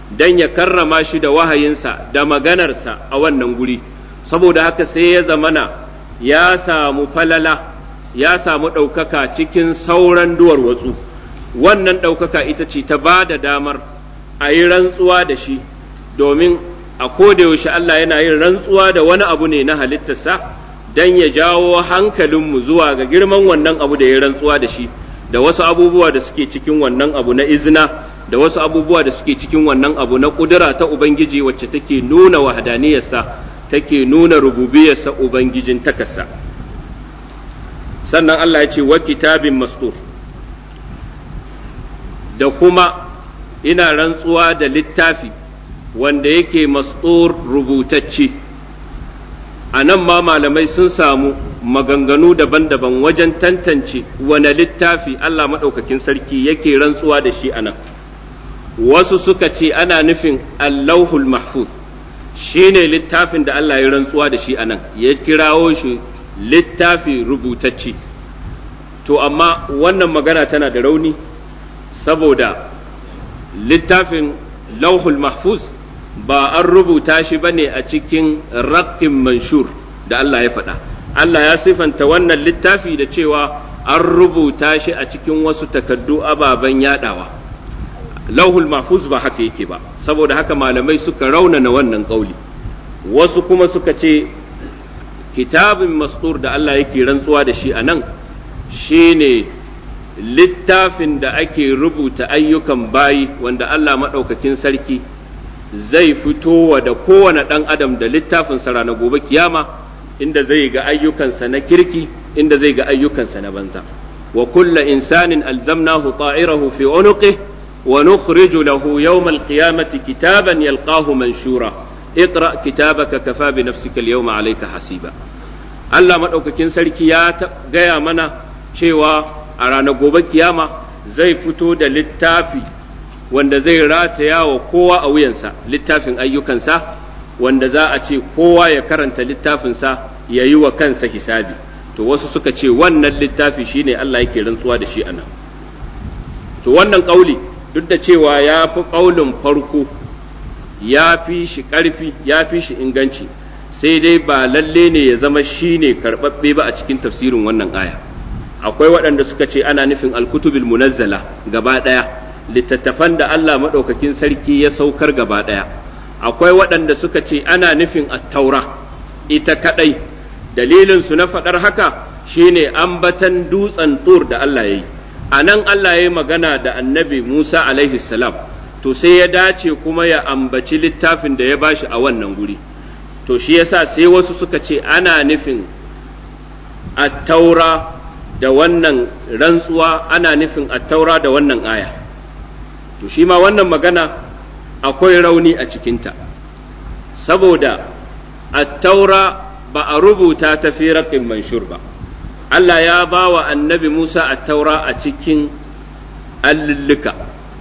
don ya karrama shi da wahayinsa da maganarsa a wannan guri saboda haka sai ya zamana ya samu falala ya samu ɗaukaka cikin sauran duwar watsu wannan ɗaukaka ita ce ta ba da damar a yi rantsuwa da shi domin a yaushe Allah yana yin rantsuwa da wani abu ne na halittarsa don ya jawo hankalinmu zuwa ga girman wannan abu da ya rantsuwa da shi da wasu abubuwa da suke cikin wannan abu na izina da wasu abubuwa da suke cikin wannan abu na ƙudura ta Ubangiji wacce take nuna wahadaniyarsa take nuna rububiyarsa Ubangijin takasa sannan Allah ya ce wa kitabin mastur da kuma ina rantsuwa da littafi wanda yake mastur rubutacce a nan ma malamai sun samu maganganu daban-daban wajen tantance wane littafi Allah maɗaukakin sarki yake rantsuwa da shi a nan wasu suka ce ana nufin allahul mahfuz shi ne littafin da Allah ya rantsuwa da shi a nan ya kirawo shi littafi rubutacce to amma wannan magana tana da rauni saboda littafin lauhul mahfuz ba an rubuta shi ba ne a cikin raƙin manshur da Allah ya faɗa Allah ya sifanta wannan littafi da cewa an rubuta shi a cikin wasu takaddu ababen yadawa lauhul mahfuz ba haka yake ba saboda haka malamai suka raunana wannan ƙauli wasu kuma suka ce kitabin mastur da Allah yake rantsuwa da shi a nan shine littafin da ake rubuta ayyukan bayi wanda Allah maɗaukakin sarki zai fitowa da kowane ɗan adam da littafinsa ranar gobe kiyama inda zai ga ayyukansa na kirki inda zai ga ayyukansa na banza wa kulla insanin alzamnahu ta'irahu fi unuqih wa nukhriju lahu yawmal qiyamati kitaban yalqahu manshura اقرأ كتابك كفى بنفسك اليوم عليك hasiba. Allah maɗaukakin sarki ya gaya mana cewa a ranar gobe kiyama zai fito da littafi wanda zai rataya wa kowa a wuyansa littafin ayyukansa wanda za a ce kowa ya karanta littafinsa ya yi wa kansa hisabi to wasu suka ce wannan littafi shine Allah yake rantsuwa da shi anan to wannan ƙauli duk da cewa ya fi ƙaulin farko ya fi shi ƙarfi ya fi shi inganci sai dai ba lalle ne ya zama shi ne karɓaɓɓe ba a cikin tafsirin wannan aya akwai waɗanda suka ce ana nufin alkutubil munazzala gaba ɗaya littattafan da Allah maɗaukakin sarki ya saukar gaba ɗaya akwai waɗanda suka ce ana nufin attaura ita kaɗai dalilin su na faɗar haka shine ambatan dutsen tur da Allah ya yi a nan Allah ya yi magana da annabi Musa alaihi salam to sai ya dace kuma ya ambaci littafin da ya bashi a wannan guri to shi yasa sai wasu suka ce ana nufin attaura da wannan rantsuwa ana nufin attaura da wannan aya to shi ma wannan magana akwai rauni a cikinta saboda attaura ba a rubuta ta fi raƙin manshur ba Allah ya ba wa annabi Musa attaura a cikin allulluka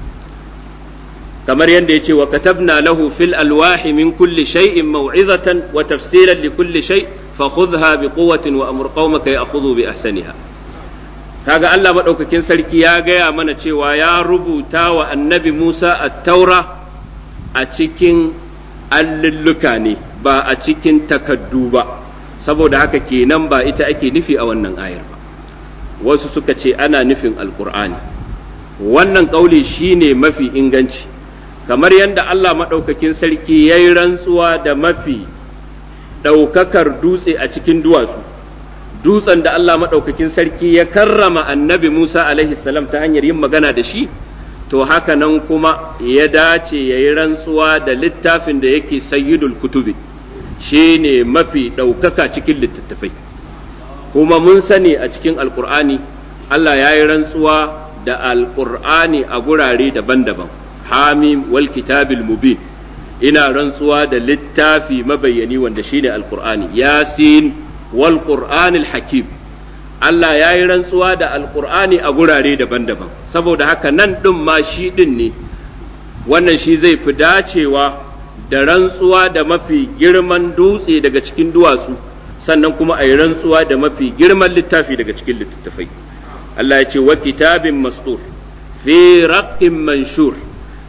kamar yadda ya ce wa katabna lahu fil alwahi min kulli shay'in maw'izatan wa tafsilan li kulli shay fa khudha bi quwwatin wa amur qaumaka ya'khudhu bi ahsaniha kaga Allah madaukakin sarki ya gaya mana cewa ya rubuta wa annabi Musa at-taura a cikin allulluka ne ba a cikin takaddu ba saboda haka kenan ba ita ake nufi a wannan ayar ba wasu suka ce ana nufin alqur'ani wannan kauli shine mafi inganci kamar yadda Allah maɗaukakin sarki ya yi rantsuwa da mafi ɗaukakar dutse a cikin duwatsu dutsen da Allah maɗaukakin sarki ya karrama annabi Musa alaihi salam ta hanyar yin magana da shi to haka nan kuma ya dace ya yi rantsuwa da littafin da yake sayyidul kutubi shi ne mafi ɗaukaka cikin littattafai kuma mun sani a cikin alkur'ani Allah ya yi rantsuwa da alkur'ani a gurare daban-daban hamim wal kitabil mubin ina rantsuwa da littafi mabayyani wanda shine alqur'ani yasin wal qur'anil hakim Allah ya yi rantsuwa da alqur'ani a gurare daban-daban saboda haka nan ɗin ma shi ɗin ne wannan shi zai fi dacewa da rantsuwa da mafi girman dutse daga cikin duwatsu sannan kuma a yi rantsuwa da mafi girman littafi daga cikin littattafai Allah ya ce wa kitabin mastur fi raqqin manshur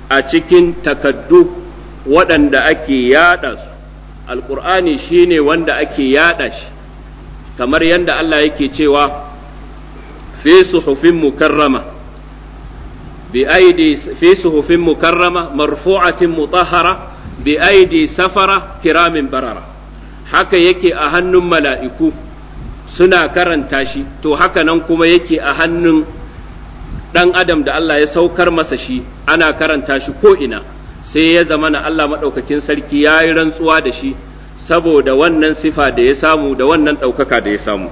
a cikin takaddu waɗanda ake yada su alƙur'ani shine wanda ake yada shi kamar yadda Allah yake cewa fi suhufin mukarrama bi aidi fi suhufin mukarrama marfu'atin mutahhara bi aidi safara kiramin barara haka yake a hannun mala'iku suna karanta shi to haka nan kuma yake a hannun ɗan adam da Allah ya saukar masa shi ana karanta shi ko ina sai ya zama na Allah maɗaukakin sarki ya yi rantsuwa da shi saboda wannan sifa da ya samu da wannan ɗaukaka da ya samu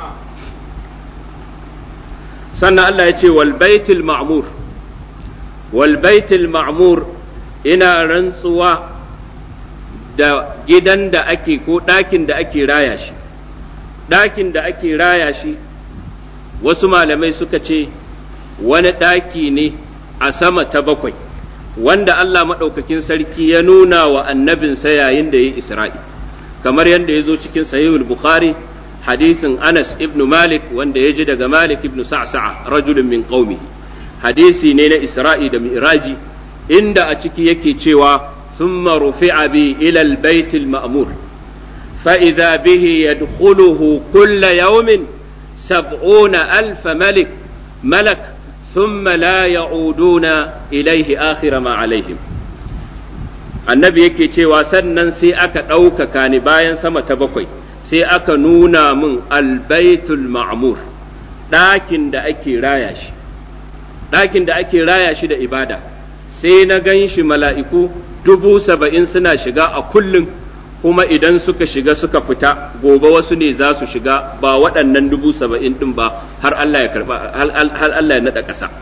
sannan Allah ya ce wal baitul ma'mur wal baitul ma'mur ina rantsuwa da gidan da ake ko ɗakin da ake raya shi ɗakin da ake raya shi wasu malamai suka ce wani ɗaki ne a sama ta bakwai wanda Allah maɗaukakin sarki ya nuna wa annabinsa yayin da ya yi isra'i kamar yadda ya zo cikin sahihul bukhari hadisin anas ibn malik wanda ya ji daga malik ibn sa'sa'a rajulun min qaumi hadisi ne na isra'i da mi'raji inda a ciki yake cewa ثم رفع بي إلى البيت المأمور فإذا به يدخله كل يوم سبعون ألف ملك ملك ثم لا يعودون إليه آخر ما عليهم annabi yake cewa sannan sai aka ɗaukaka ni bayan sama ta bakwai sai aka nuna min albaitul ma'mur ɗakin da ake raya shi ɗakin da ake raya shi da ibada sai na gan shi mala'iku dubu saba'in suna shiga a kullum kuma idan suka shiga suka fita gobe wasu ne za su shiga ba waɗannan dubu saba'in ɗin ba har Allah ya karɓa har Allah ya naɗa ƙasa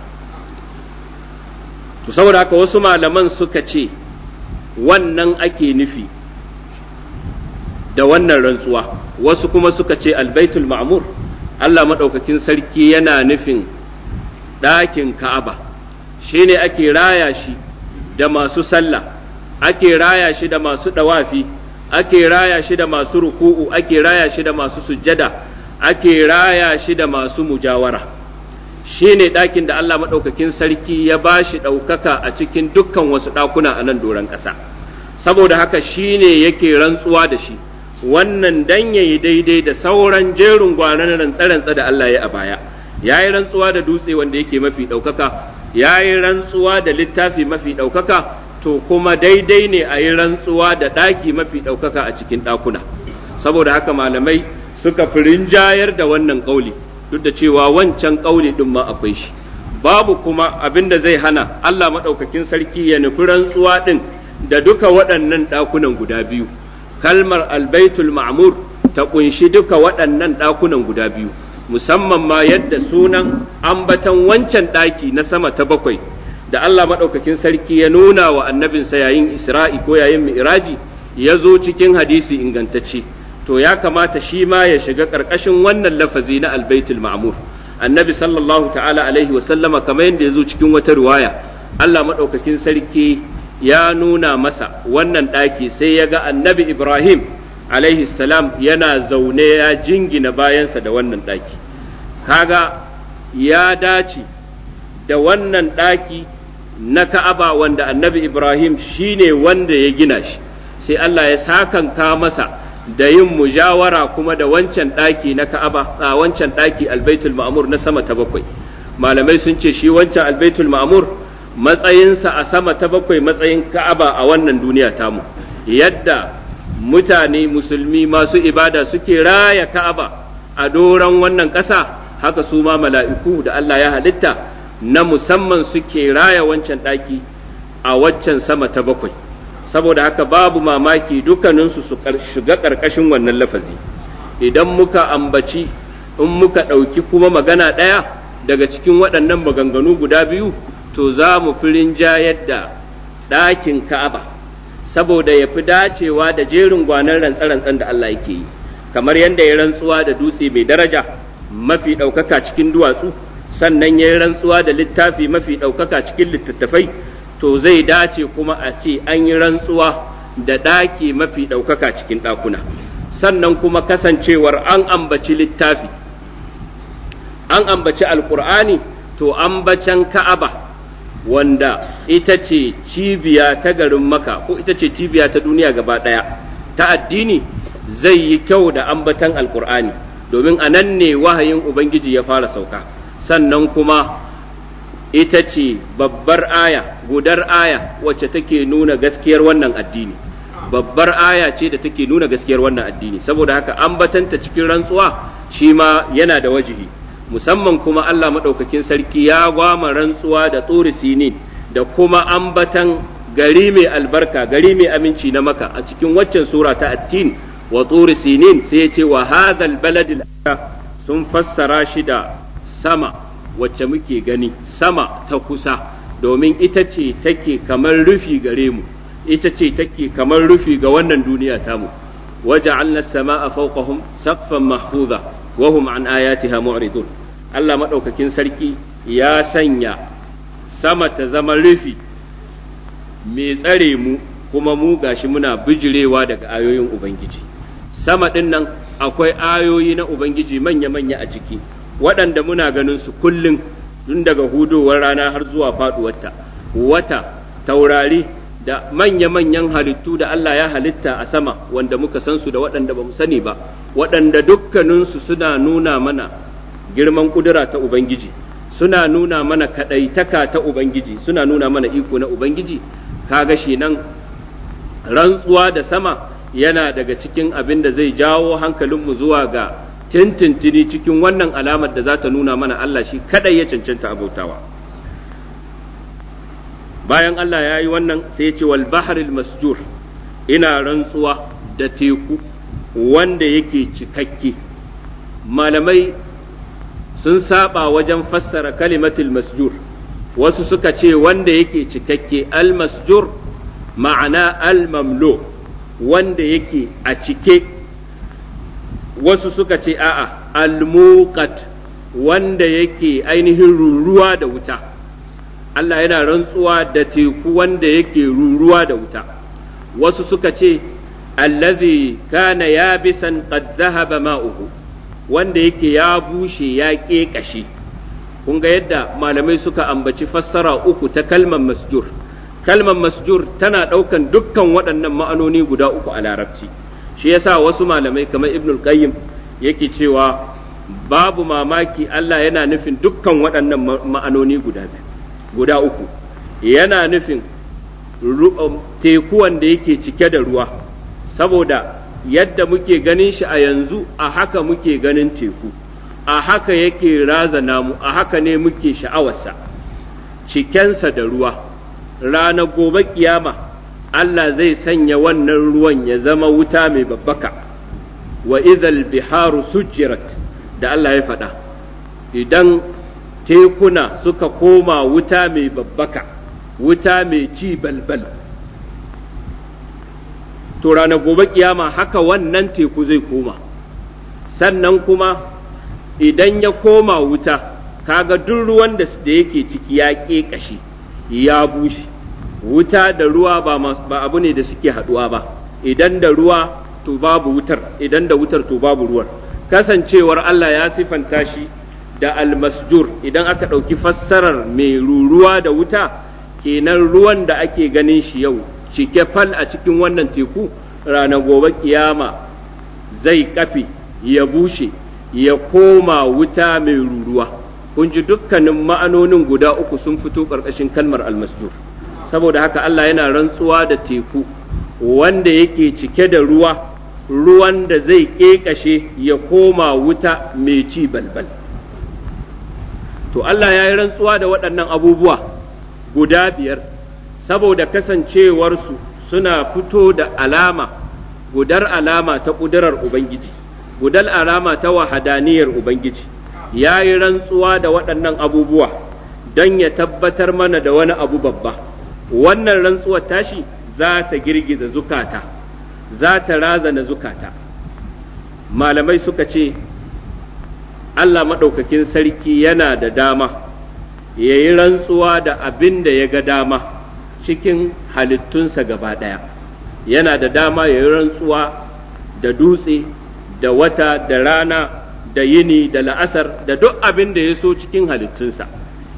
to saboda haka wasu malaman suka ce wannan ake nufi da wannan rantsuwa wasu kuma suka ce albaitul ma'mur Allah maɗaukakin sarki yana nufin ɗakin ka'aba shine ake raya shi da masu sallah ake raya shi da masu ɗawafi ake raya shi da masu ruku'u ake raya shi da masu sujjada ake raya shi da masu mujawara shi ne ɗakin da Allah maɗaukakin sarki ya ba shi ɗaukaka a cikin dukkan wasu ɗakuna a nan doron ƙasa saboda haka shi ne yake rantsuwa da shi wannan dan ya yi daidai da sauran jerin gwanan rantsa-rantsa da Allah ya a baya ya yi rantsuwa da dutse wanda yake mafi ɗaukaka ya yi rantsuwa da littafi mafi ɗaukaka to kuma daidai ne a yi rantsuwa da ɗaki mafi ɗaukaka a cikin ɗakuna saboda haka malamai suka fi rinjayar da wannan ƙauli duk da cewa wancan ƙauli ɗin ma akwai shi babu kuma abin da zai hana Allah maɗaukakin sarki ya nufi rantsuwa ɗin da duka waɗannan ɗakunan guda biyu kalmar albaitul ma'mur ta ƙunshi duka waɗannan ɗakunan guda biyu musamman ma yadda sunan ambatan wancan ɗaki na sama ta bakwai da Allah maɗaukakin sarki ya nuna wa annabinsa yayin Isra'i ko yayin Mi'raji ya zo cikin hadisi ingantacce to ya kamata shi ma ya shiga ƙarƙashin wannan lafazi na albaitul ma'mur annabi sallallahu ta'ala alaihi wa sallama kamar yadda ya zo cikin wata riwaya Allah maɗaukakin sarki ya nuna masa wannan ɗaki sai ya ga annabi Ibrahim alaihi salam yana zaune ya jingina bayansa da wannan ɗaki kaga ya dace da wannan ɗaki na Ka'aba wanda annabi Ibrahim shi ne wanda ya gina shi sai Allah ya sakanka masa da yin mujawara kuma da wancan ɗaki na Ka'aba a wancan ɗaki albaitul ma'mur na sama ta bakwai malamai sun ce shi wancan albaitul ma'mur matsayinsa a sama ta bakwai matsayin Ka'aba a wannan duniya tamu yadda mutane musulmi masu ibada suke raya Ka'aba a doron wannan ƙasa haka su ma mala'iku da Allah ya halitta na musamman suke raya wancan ɗaki a waccan sama ta bakwai saboda haka babu mamaki dukkaninsu su shiga ƙarƙashin wannan lafazi idan muka ambaci in muka ɗauki kuma magana ɗaya daga cikin waɗannan maganganu guda biyu to za mu firin jayar da ɗakin ka'aba saboda ya fi dacewa da jerin gwanan rantsa-rantsan da Allah yake yi kamar yadda ya rantsuwa da dutse mai daraja mafi ɗaukaka cikin duwatsu sannan ya yi rantsuwa da littafi mafi ɗaukaka cikin littattafai to zai dace kuma a ce an yi rantsuwa da ɗaki mafi ɗaukaka cikin ɗakuna sannan kuma kasancewar an ambaci littafi an ambaci alkur'ani to ambacen ka'aba wanda ita ce cibiya ta garin maka ko ita ce cibiya ta duniya gaba ɗaya ta addini zai yi kyau da ambatan alkur'ani domin a nan ne wahayin ubangiji ya fara sauka sannan kuma ita ce babbar aya gudar aya wacce take nuna gaskiyar wannan addini babbar aya ce da take nuna gaskiyar wannan addini saboda haka ambatanta cikin rantsuwa shi ma yana da wajihi musamman kuma Allah maɗaukakin sarki ya gwama rantsuwa da tsuri sinin da kuma ambatan gari mai albarka gari mai aminci na maka a cikin waccan sura ta attin wa tsuri sinin sai ya ce wa hadhal baladil sun fassara shi da sama wacce muke gani sama ta kusa domin ita ce take kamar rufi gare mu ita ce take kamar rufi ga wannan duniya tamu waja'alna as-sama'a fawqahum saqfan mahfuza wa hum an ayatiha mu'ridun Allah madaukakin sarki ya sanya sama ta zama rufi mai tsare mu kuma mu gashi muna bijirewa daga ayoyin ubangiji sama din nan akwai ayoyi na ubangiji manya-manya a ciki waɗanda muna ganin su kullum tun daga hudowar rana har zuwa faɗuwarta wata taurari da manya-manyan halittu da Allah ya halitta a sama wanda muka san su da waɗanda ba mu sani ba waɗanda dukkaninsu suna nuna mana girman ƙudura ta Ubangiji suna nuna mana kaɗaitaka ta Ubangiji suna nuna mana iko na Ubangiji kaga shi nan rantsuwa da sama yana daga cikin abin da zai jawo hankalinmu zuwa ga tintintini cikin wannan alamar da za ta nuna mana Allah shi kadai ya cancanta abautawa bayan Allah ya yi wannan sai ya ce wal baharil masjur ina rantsuwa da teku wanda yake cikakke malamai sun saba wajen fassara kalimatul masjur wasu suka ce wanda yake cikakke al masjur ma'ana al mamlo wanda yake a cike wasu suka ce a'a almuqat wanda yake ainihin ruruwa da wuta Allah yana rantsuwa da teku wanda yake ruruwa da wuta wasu suka ce allazi kana yabisan qad dhahaba ma'uhu wanda yake ya bushe ya ƙeƙashe kun ga yadda malamai suka ambaci fassara uku ta kalmar masjur kalmar masjur tana ɗaukan dukkan waɗannan ma'anoni guda uku a larabci shi yasa wasu malamai kamar ibnul qayyim yake cewa babu mamaki Allah yana nufin dukkan waɗannan ma'anoni guda guda uku yana nufin teku wanda yake cike da ruwa saboda yadda muke ganin shi a yanzu a haka muke ganin teku a haka yake razana mu a haka ne muke sha'awarsa cikensa da ruwa rana gobe kiyama Allah zai sanya wannan ruwan ya zama wuta mai babbaka wa idhal biharu sujjirat da Allah ya faɗa idan tekuna suka koma wuta mai babbaka wuta mai ci balbal to rana gobe kiyama haka wannan teku zai koma sannan kuma idan ya koma wuta kaga duk ruwan da yake ciki ya ƙeƙashe ya bushe wuta da ruwa ba abu ne da suke haɗuwa ba idan da ruwa to babu wutar idan da wutar to babu ruwar kasancewar Allah ya sifanta shi da almasjur idan aka ɗauki fassarar mai ruruwa da wuta kenan ruwan da ake ganin shi yau cike fal a cikin wannan teku ranar gobe kiyama zai kafe ya bushe ya koma wuta mai ruruwa kun ji dukkanin ma'anonin guda uku sun fito ƙarƙashin kalmar almasjur saboda haka Allah yana rantsuwa da teku wanda yake cike da ruwa ruwan da zai ƙeƙashe ya koma wuta mai ci balbal to Allah ya yi rantsuwa da waɗannan abubuwa guda biyar saboda kasancewarsu suna fito da alama gudar alama ta ƙudurar Ubangiji gudar alama ta wahadaniyar Ubangiji ya yi rantsuwa da waɗannan abubuwa don ya tabbatar mana da wani abu babba wannan rantsuwar tashi za ta girgiza zukata za ta razana zukata malamai suka ce Allah maɗaukakin sarki yana da dama ya yi rantsuwa da abin da ya ga dama cikin halittunsa gaba ɗaya yana da dama ya yi rantsuwa da dutse da wata da rana da yini da la'asar da duk abin da ya so cikin halittunsa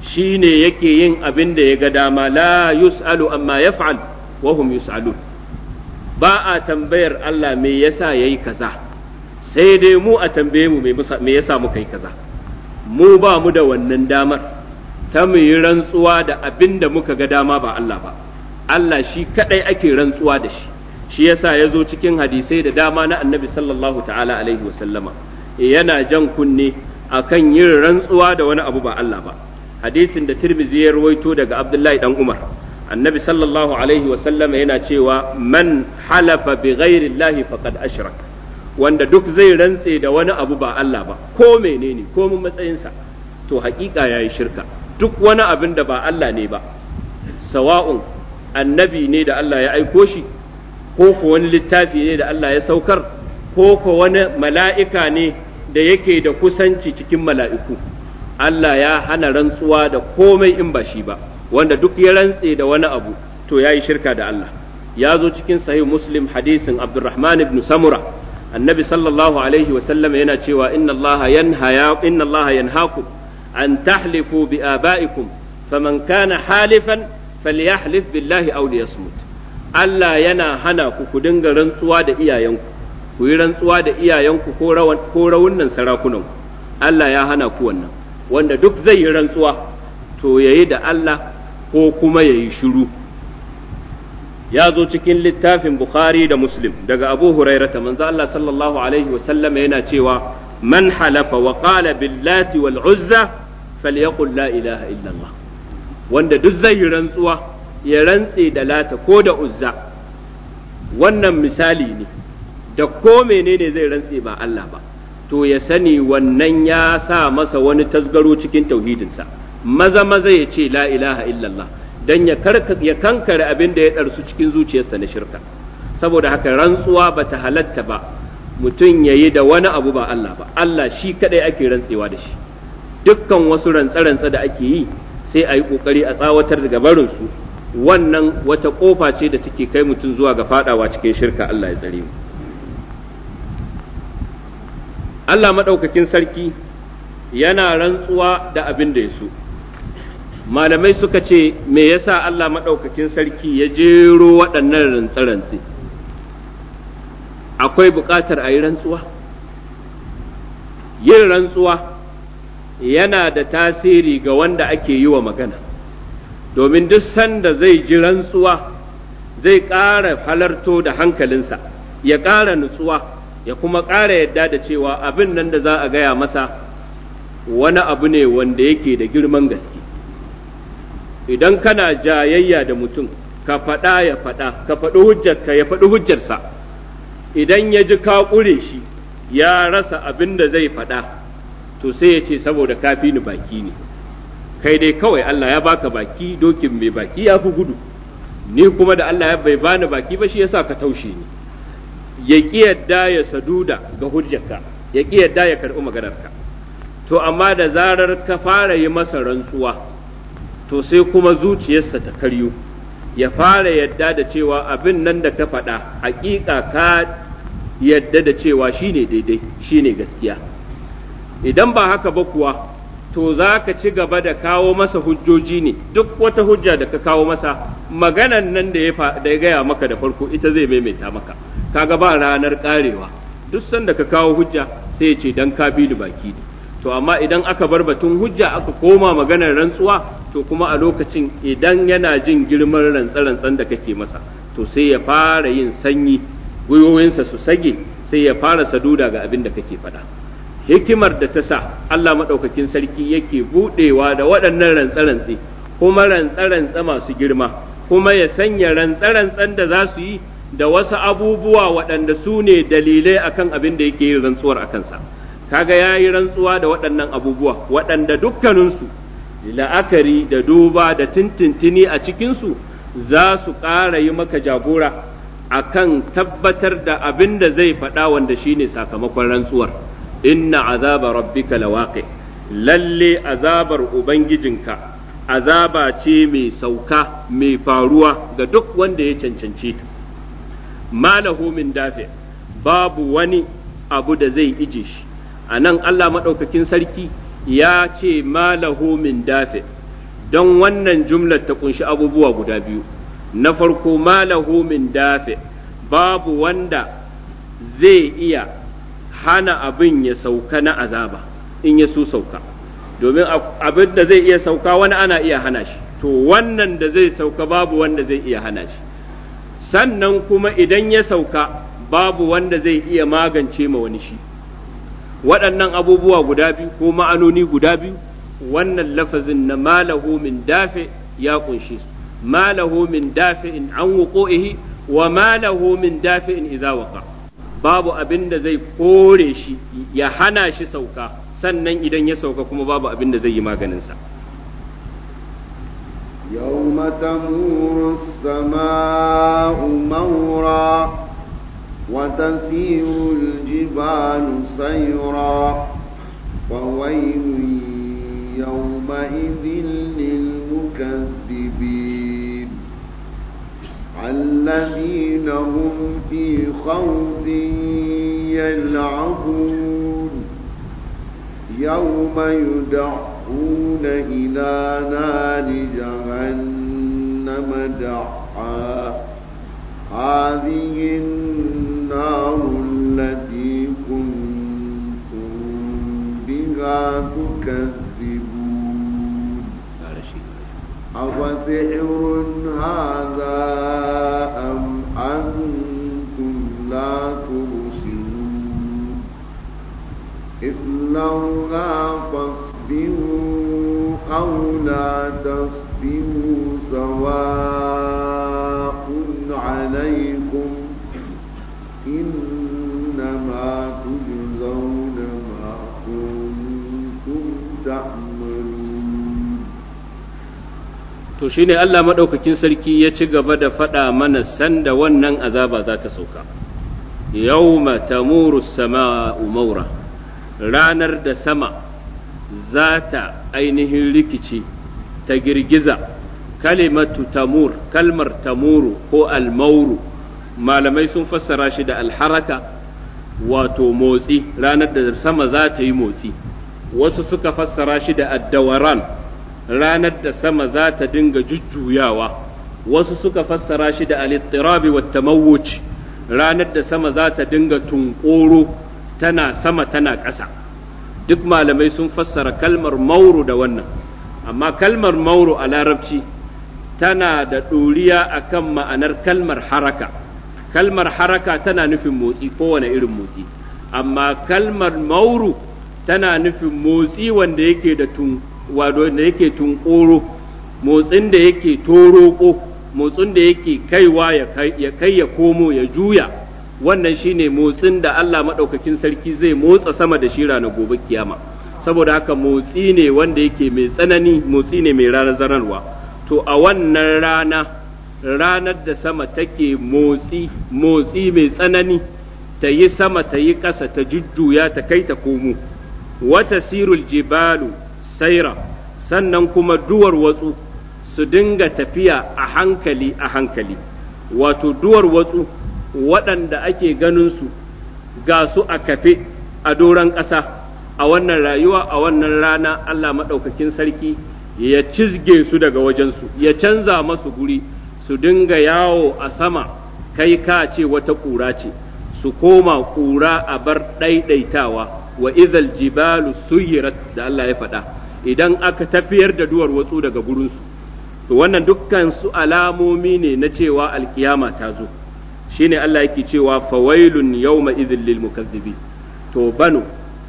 shine yake yin abin da ya ga dama la yus'alu amma yaf'al wa hum yus'alun ba a tambayar Allah me yasa yayi kaza sai dai mu a tambaye mu me yasa muka yi kaza mu ba mu da wannan damar ta mu yi rantsuwa da abin da muka ga dama ba Allah ba Allah shi kadai ake rantsuwa da shi shi yasa ya zo cikin hadisai da dama na annabi sallallahu ta'ala alaihi wa sallama yana jan kunne akan yin rantsuwa da wani abu ba Allah ba hadisin da Tirmidhi ya rawaito daga Abdullahi dan Umar annabi sallallahu alaihi wa sallama yana cewa man halafa bi ghairi Allah faqad ashrak wanda duk zai rantse da wani abu ba Allah ba ko menene ko mun matsayinsa to hakika yayi shirka duk wani abin da ba Allah ne ba sawa'un annabi ne da Allah ya aiko shi ko ko wani littafi ne da Allah ya saukar ko ko wani mala'ika ne da yake da kusanci cikin mala'iku Allah ya hana rantsuwa da komai in ba shi ba wanda duk ya rantse da wani abu to ya yi shirka da Allah ya zo cikin sahih muslim hadisin abdurrahman ibn samura annabi sallallahu alaihi wasallam yana cewa inna allaha yanhaya inna allaha yanhaakum an tahlifu bi abaikum faman kana halifan falyahlif billahi aw liyasmut Allah yana hana ku ku dinga rantsuwa da iyayenku ku yi rantsuwa da iyayenku ko rawan ko rawunan sarakunan Allah ya hana ku wannan wanda duk zai yi rantsuwa to yayi da Allah ko kuma yayi shiru ya zo cikin littafin Bukhari da Muslim daga Abu Hurairata manzo Allah sallallahu alaihi wasallam yana cewa man halafa wa qala billati wal uzza falyaqul la ilaha illa Allah wanda duk zai yi rantsuwa ya rantse da lata ko da uzza wannan misali ne da ko menene zai rantse ba Allah ba to ya sani wannan ya sa masa wani tasgaro cikin tauhidinsa maza maza ya ce la ilaha illallah dan ya ya kankare abin da ya ɗarsu cikin zuciyarsa na shirka saboda haka rantsuwa ba ta halatta ba mutum ya yi da wani abu ba Allah ba Allah shi kadai ake rantsewa da shi dukkan wasu rantsa-rantsa da ake yi sai a yi ƙoƙari a tsawatar daga barinsu wannan wata ƙofa ce da take kai mutum zuwa ga fadawa cikin shirka Allah ya tsare mu Allah maɗaukakin sarki yana rantsuwa da abin da ya so malamai suka ce me yasa Allah maɗaukakin sarki ya jero waɗannan rantse-rantse akwai buƙatar a yi rantsuwa yin rantsuwa yana da tasiri ga wanda ake yi wa magana domin duk sanda zai ji rantsuwa zai ƙara halarto da hankalinsa ya ƙara nutsuwa ya kuma ƙara yadda da cewa abin nan da za a gaya masa wani abu ne wanda yake da girman gaske idan kana jayayya da mutum ka faɗa ya faɗa ka faɗi hujjarka ya faɗi hujjarsa idan ya ji ka ƙure shi ya rasa abin da zai faɗa to sai ya ce saboda kafi ni baki ne kai dai kawai Allah ya baka baki dokin mai baki ya fi gudu ni kuma da Allah ya bai bani baki ba shi yasa ka taushe ni ya ƙi yadda ya saduda ga hujjarka ya ƙi yadda ya karɓi maganarka to amma da zarar ka fara yi masa rantsuwa to sai kuma zuciyarsa ta karyo ya fara yadda da cewa abin nan da ka faɗa hakika ka yadda da cewa shine daidai shine gaskiya idan ba haka ba kuwa to za ka ci gaba da kawo masa hujjoji ne duk wata hujja da ka kawo masa maganan nan da ya gaya maka da farko ita zai maimaita maka kaga ba ranar karewa duk sanda ka kawo hujja sai ya ce dan ka bi ni baki ne to amma idan aka bar batun hujja aka koma maganar rantsuwa to kuma a lokacin idan yana jin girman rantsa-rantsan da kake masa to sai ya fara yin sanyi gwiwoyinsa su sage sai ya fara saduda ga abin da kake faɗa hikimar da ta sa Allah maɗaukakin sarki yake buɗewa da waɗannan rantsa-rantse kuma rantsa-rantsa masu girma kuma ya sanya rantsa-rantsan da za su yi da wasu abubuwa waɗanda su ne dalilai akan abin da yake yin rantsuwar a kansa kaga ya yi rantsuwa da waɗannan abubuwa waɗanda dukkaninsu la'akari da duba da tintintini a cikinsu za su ƙara yi maka jagora a kan tabbatar da abin da zai faɗa wanda shine sakamakon rantsuwar inna azaba rabbika lawaqi lalle azabar ubangijinka azaba ce mai sauka mai faruwa ga duk wanda ya cancance ta malahu min dafi babu wani abu da zai ije shi a nan Allah maɗaukakin sarki ya ce malahu min dafe don wannan jumlar ta kunshi abubuwa guda biyu na farko malahu min dafi babu wanda zai iya hana abin ya sauka na azaba in ya so sauka domin abin da zai iya sauka wani ana iya hana shi to wannan da zai sauka babu wanda zai iya hana shi sannan kuma idan ya sauka babu wanda zai iya magance ma wani shi waɗannan abubuwa guda biyu ko ma'anoni guda biyu wannan lafazin na malahu min dafi ya kunshi su malahu min dafi'in an wuqu'ihi wa malahu min dafi'in idza waqa babu abin da zai kore shi ya hana shi sauka sannan idan ya sauka kuma babu abin da zai yi maganinsa يوم تمور السماء مورا وتسير الجبال سيرا وويل يومئذ للمكذبين الذين هم في خوض يلعبون يوم يدعون إلى نار جهنم دعا هذه النار التي كنتم بها تكذبون أفسحر هذا أم أنتم لا تبصرون اصلوها فاصبروا أو لا تصبروا سواء عليكم إنما تجزون ما كنتم تعملون to shine Allah maɗaukakin sarki ya ci gaba da faɗa mana sanda wannan azaba za ta sauka yawma tamuru sama'u maura ranar da sama za ta ainihin rikici ta girgiza kalimatu tamur kalmar tamuru ko almauru malamai sun fassara shi da alharaka wato motsi ranar da sama za ta yi motsi wasu suka fassara shi da addawaran ranar da sama za ta dinga jujjuyawa wasu suka fassara shi da alittirabi wa tamawuc ranar da sama za ta dinga tunkoro tana sama tana ƙasa duk malamai sun fassara kalmar mauru da wannan amma kalmar mauru a larabci tana da ɗoriya akan ma'anar kalmar haraka kalmar haraka tana nufin motsi kowane irin motsi amma kalmar mauru tana nufin motsi wanda yake da tun wado da yake tunkoro motsin da yake toroko motsin da yake kaiwa ya kai ya komo ya juya wannan shine motsin da Allah maɗaukakin sarki zai motsa sama da shi ranar gobe kiyama saboda haka motsi ne wanda yake mai tsanani motsi ne mai razanarwa to a wannan rana ranar da sama take motsi motsi mai tsanani ta yi sama ta yi ƙasa ta jujjuya ta kai ta komo wata sirul jibalu saira sannan kuma duwar watsu su dinga tafiya a hankali a hankali wato duwar watsu waɗanda ake ganinsu ga su a kafe a doron ƙasa a wannan rayuwa a wannan rana Allah maɗaukakin sarki ya cizge su daga wajensu ya canza masu guri su dinga yawo a sama kai ka ce wata ƙura ce su koma ƙura a bar ɗaiɗaitawa wa idhal jibalu suyirat da Allah ya faɗa idan aka tafiyar da duwar watsu daga gurinsu to wannan dukkan su alamomi ne na cewa alkiyama ta zo shine Allah yake cewa fawailun yawma idhil lil mukazzibin to banu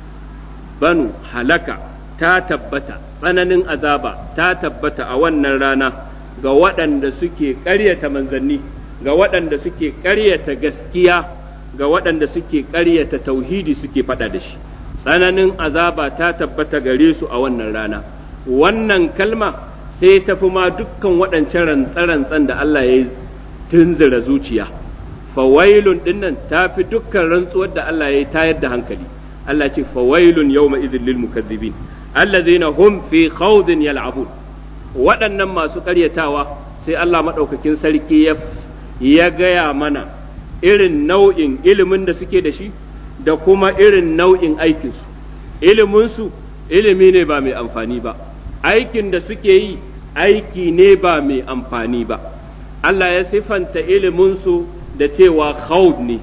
banu halaka ta tabbata tsananin azaba ta tabbata a wannan rana ga waɗanda suke ƙaryata manzanni ga waɗanda suke ƙaryata gaskiya ga waɗanda suke ƙaryata tauhidi suke faɗa da shi tsananin azaba ta tabbata gare su a wannan rana wannan kalma sai ta fi ma dukkan waɗancan rantsa-rantsan da Allah ya tunzura zuciya fawailun dinnan ta fi dukkan rantsuwar da Allah ya tayar da hankali Allah ce fawailun yawma idhil lil mukazzibin allazina hum fi khawdin yal'abun waɗannan masu ƙaryatawa sai Allah maɗaukakin sarki ya ya gaya mana irin nau'in ilimin da suke da shi da kuma irin nau'in aikinsu iliminsu ilimi ne ba mai amfani ba aikin da suke yi aiki ne ba mai amfani ba Allah ya sifanta iliminsu da cewa khawd ne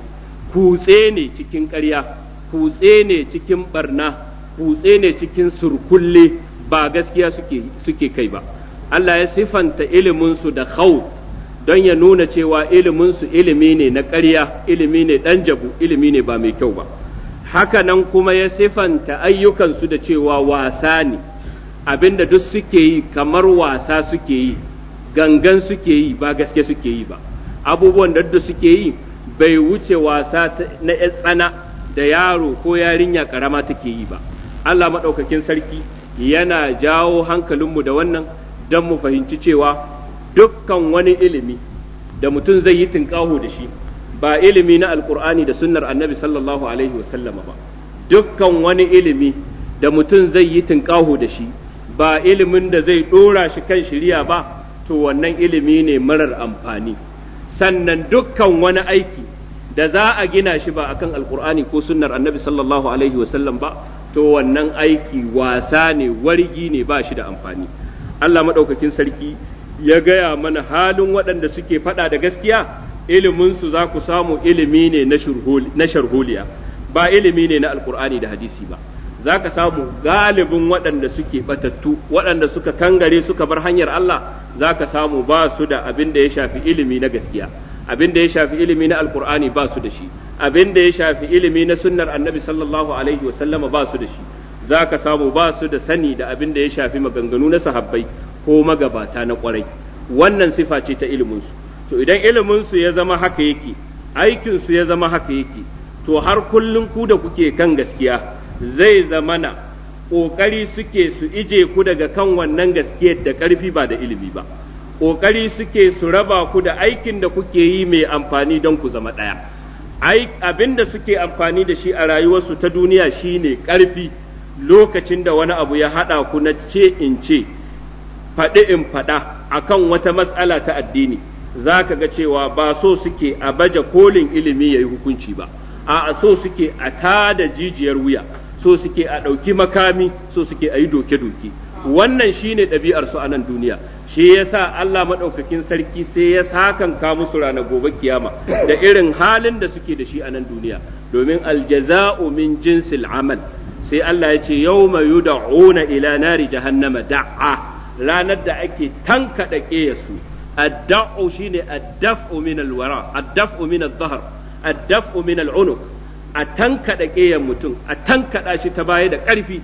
kutse ne cikin ƙarya kutse ne cikin barna kutse ne cikin surkulle ba gaskiya suke, suke kai ba Allah ya sifanta iliminsu da khawd don ya nuna cewa iliminsu ilimi ne na ƙarya ilimi ne ɗan jabu ilimi ne ba mai kyau ba haka nan kuma ya sifanta ayyukansu da cewa wasa ne abinda duk suke yi kamar wasa suke yi gangan suke yi ba gaske suke yi ba abubuwan da duk suke yi bai wuce wasa na tsana da yaro ko yarinya karama take yi ba Allah maɗaukakin sarki yana jawo hankalinmu da wannan don mu fahimci cewa dukkan wani ilimi da mutum zai yi tunƙaho da shi ba ilimi na alkur'ani da sunnar annabi sallallahu alaihi wasallama ba dukkan wani ilimi da mutum zai yi tunƙaho da shi ba ilimin da zai ɗora shi kan shiriya ba to wannan ilimi ne marar amfani sannan dukkan wani aiki da za a gina shi ba akan alkur'ani ko sunnar annabi sallallahu alaihi wasallam ba to wannan aiki wasa ne wargi ne ba shi da amfani Allah maɗaukakin sarki ya gaya mana halin waɗanda suke faɗa da gaskiya iliminsu za ku samu ilimi ne na sharholiya ba ilimi ne na alkur'ani da hadisi ba za ka samu galibin waɗanda suke batattu waɗanda suka kangare suka bar hanyar Allah za ka samu ba su da abin da ya shafi ilimi na gaskiya abin da ya shafi ilimi na alkur'ani ba su da shi abin da ya shafi ilimi na sunnar annabi sallallahu alaihi wa sallama ba su da shi za ka samu ba su da sani da abin da ya shafi maganganu na sahabbai ko magabata na kwarai wannan sifa ce ta iliminsu to idan iliminsu ya zama haka yake aikinsu ya zama haka yake to har kullum ku da kuke kan gaskiya zai zamana ƙoƙari suke su ije ku daga kan wannan gaskiyar da ƙarfi ba da ilimi ba ƙoƙari suke su raba ku da aikin da kuke yi mai amfani don ku zama ɗaya abin da suke amfani da shi a rayuwarsu ta duniya shine ƙarfi lokacin da wani abu ya haɗa ku na ce in ce faɗi in faɗa akan wata matsala ta addini za ka ga cewa ba so suke a baje kolin ilimi ya yi hukunci ba a so suke a tada jijiyar wuya so suke a ɗauki makami so suke a yi doke-doke wannan shine ɗabi'ar su a nan duniya shi yasa Allah maɗaukakin sarki sai ya sakan ka musu ranar gobe kiyama da irin halin da suke da shi a nan duniya domin aljaza'u min jinsil amal sai Allah ya ce yawma yud'una ila nari jahannama da'a ranar da ake tankaɗa ƙeyarsu adda'u shine addaf'u min alwara addaf'u min adh-dhahr addaf'u min al'unuq a tankaɗa ƙeyar mutum a tankaɗa shi ta baya da ƙarfi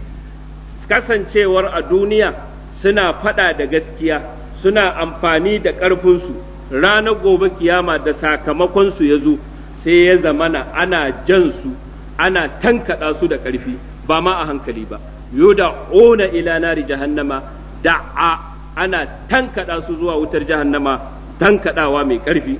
kasancewar a duniya suna faɗa da gaskiya suna amfani da ƙarfinsu ranar gobe kiyama da sakamakonsu ya zo sai ya zamana ana jan su ana tankaɗa su da ƙarfi ba ma a hankali ba yuda ona ila nari jahannama da'a ana tankaɗa su zuwa wutar jahannama tankaɗawa mai ƙarfi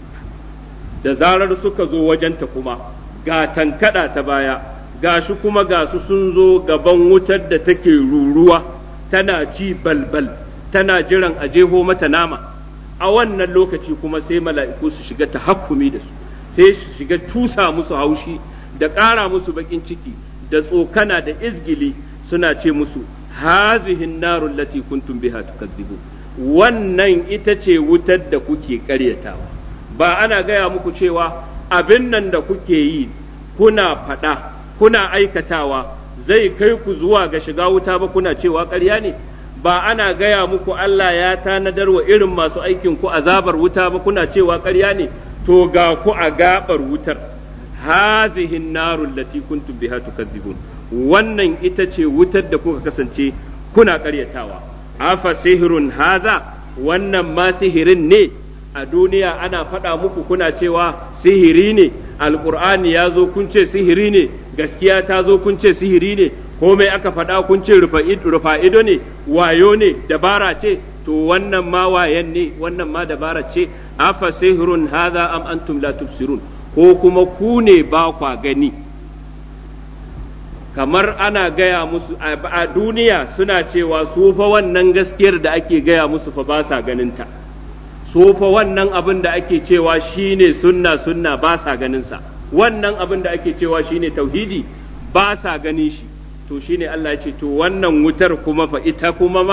da zarar suka zo wajenta kuma ga tankaɗa ta baya ga shi kuma ga su sun zo gaban wutar da take ruruwa tana ci balbal tana jiran a jeho mata nama a wannan lokaci kuma sai mala'iku su shiga ta hakumi da su sai su shiga tusa musu haushi da ƙara musu baƙin ciki da tsokana da izgili suna ce musu hazihin narun lati kuntum biha tukazzibu wannan ita ce wutar da kuke ƙaryatawa ba ana gaya muku cewa abin nan da kuke yi kuna faɗa kuna aikatawa zai kai ku zuwa ga shiga wuta ba kuna cewa ƙarya ne ba ana gaya muku Allah ya tanadar wa irin masu aikin ku azabar wuta ba kuna cewa ƙarya ne to ga ku a gabar wutar hazihi narul lati kuntum biha tukadzibun wannan ita ce wutar da kuka kasance kuna ƙaryatawa afa sihirun haza wannan ma sihirin ne a duniya ana faɗa muku kuna cewa sihiri ne alƙur'ani ya zo kun ce sihiri ne gaskiya ta zo kun ce sihiri ne komai aka faɗa kun ce rufa'ido ne wayo ne dabara ce to wannan ma wayan ne wannan ma dabara ce afa sihirun haza am antum la tubsirun ko kuma ku ne ba kwa gani kamar ana gaya musu a duniya suna cewa su fa wannan gaskiyar da ake gaya musu fa ba sa ganinta su fa wannan abin da ake cewa shine sunna sunna ba sa ganinsa wannan abin da ake cewa shine tauhidi ba sa ganin shi to shine Allah ya ce to wannan wutar kuma fa ita kuma ma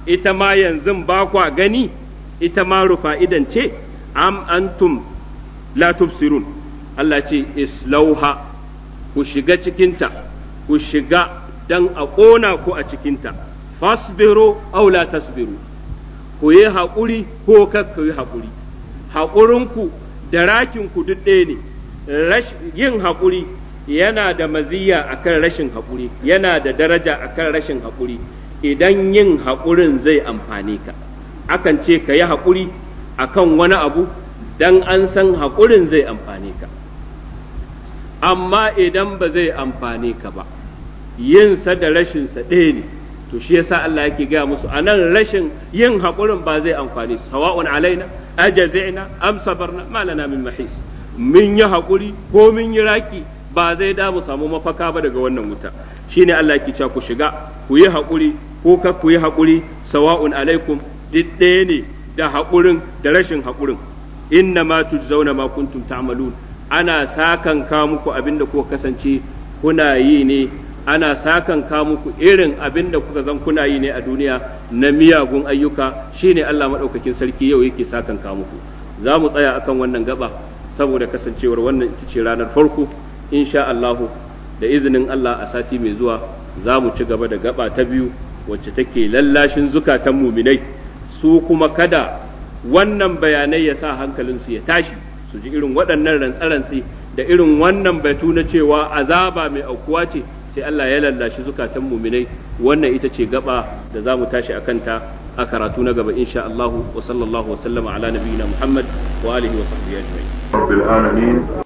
ita ma yanzu ba kwa gani ita ma rufa idan ce am antum la tubsirun Allah ce islauha ku shiga cikinta ku shiga dan a ƙona ku a cikinta fasbiru aw la tasbiru ku yi haƙuri ko kar ku yi haƙuri haƙurinku da rakinku duk ɗaya ne yin haƙuri yana da maziya akan rashin haƙuri yana da daraja akan rashin haƙuri idan yin haƙurin zai amfane ka akan ce ka yi haƙuri akan wani abu dan an san haƙurin zai amfane ka amma idan ba zai amfane ka ba yinsa da rashinsa ɗaya ne to shi yasa Allah yake gaya musu a nan rashin yin haƙurin ba zai amfani su sawa'un alaina ajazina am sabarna ma lana min mahis mun yi haƙuri ko mun yi raki ba zai da mu samu mafaka ba daga wannan wuta shine Allah yake cewa ku shiga ku yi haƙuri ko ka ku yi haƙuri sawa'un alaikum duk ɗaya ne da haƙurin da rashin haƙurin inna ma tujzauna ma kuntum ta'malun ana sakan ka muku abinda kuka kasance kuna yi ne ana sakan ka muku irin abin da kuka zan kuna yi ne a duniya na miyagun ayyuka shine Allah maɗaukakin sarki yau yake sakan ka muku za mu tsaya akan wannan gaba saboda kasancewar wannan ita ce ranar farko insha Allahu da izinin Allah a sati mai zuwa za mu ci gaba da gaba ta biyu wacce take lallashin zukatan muminai su kuma kada wannan bayanai ya sa hankalinsu ya tashi su ji irin waɗannan rantsarantsi da irin wannan batu na cewa azaba mai aukuwa ce sai Allah ya lallashi zukatan muminai wannan ita ce gaba da za mu tashi a kanta a karatu na gaba insha Allah wa sallallahu wa sallama ala nabiyina Muhammad wa alihi wa sahbihi ajma'in rabbil alamin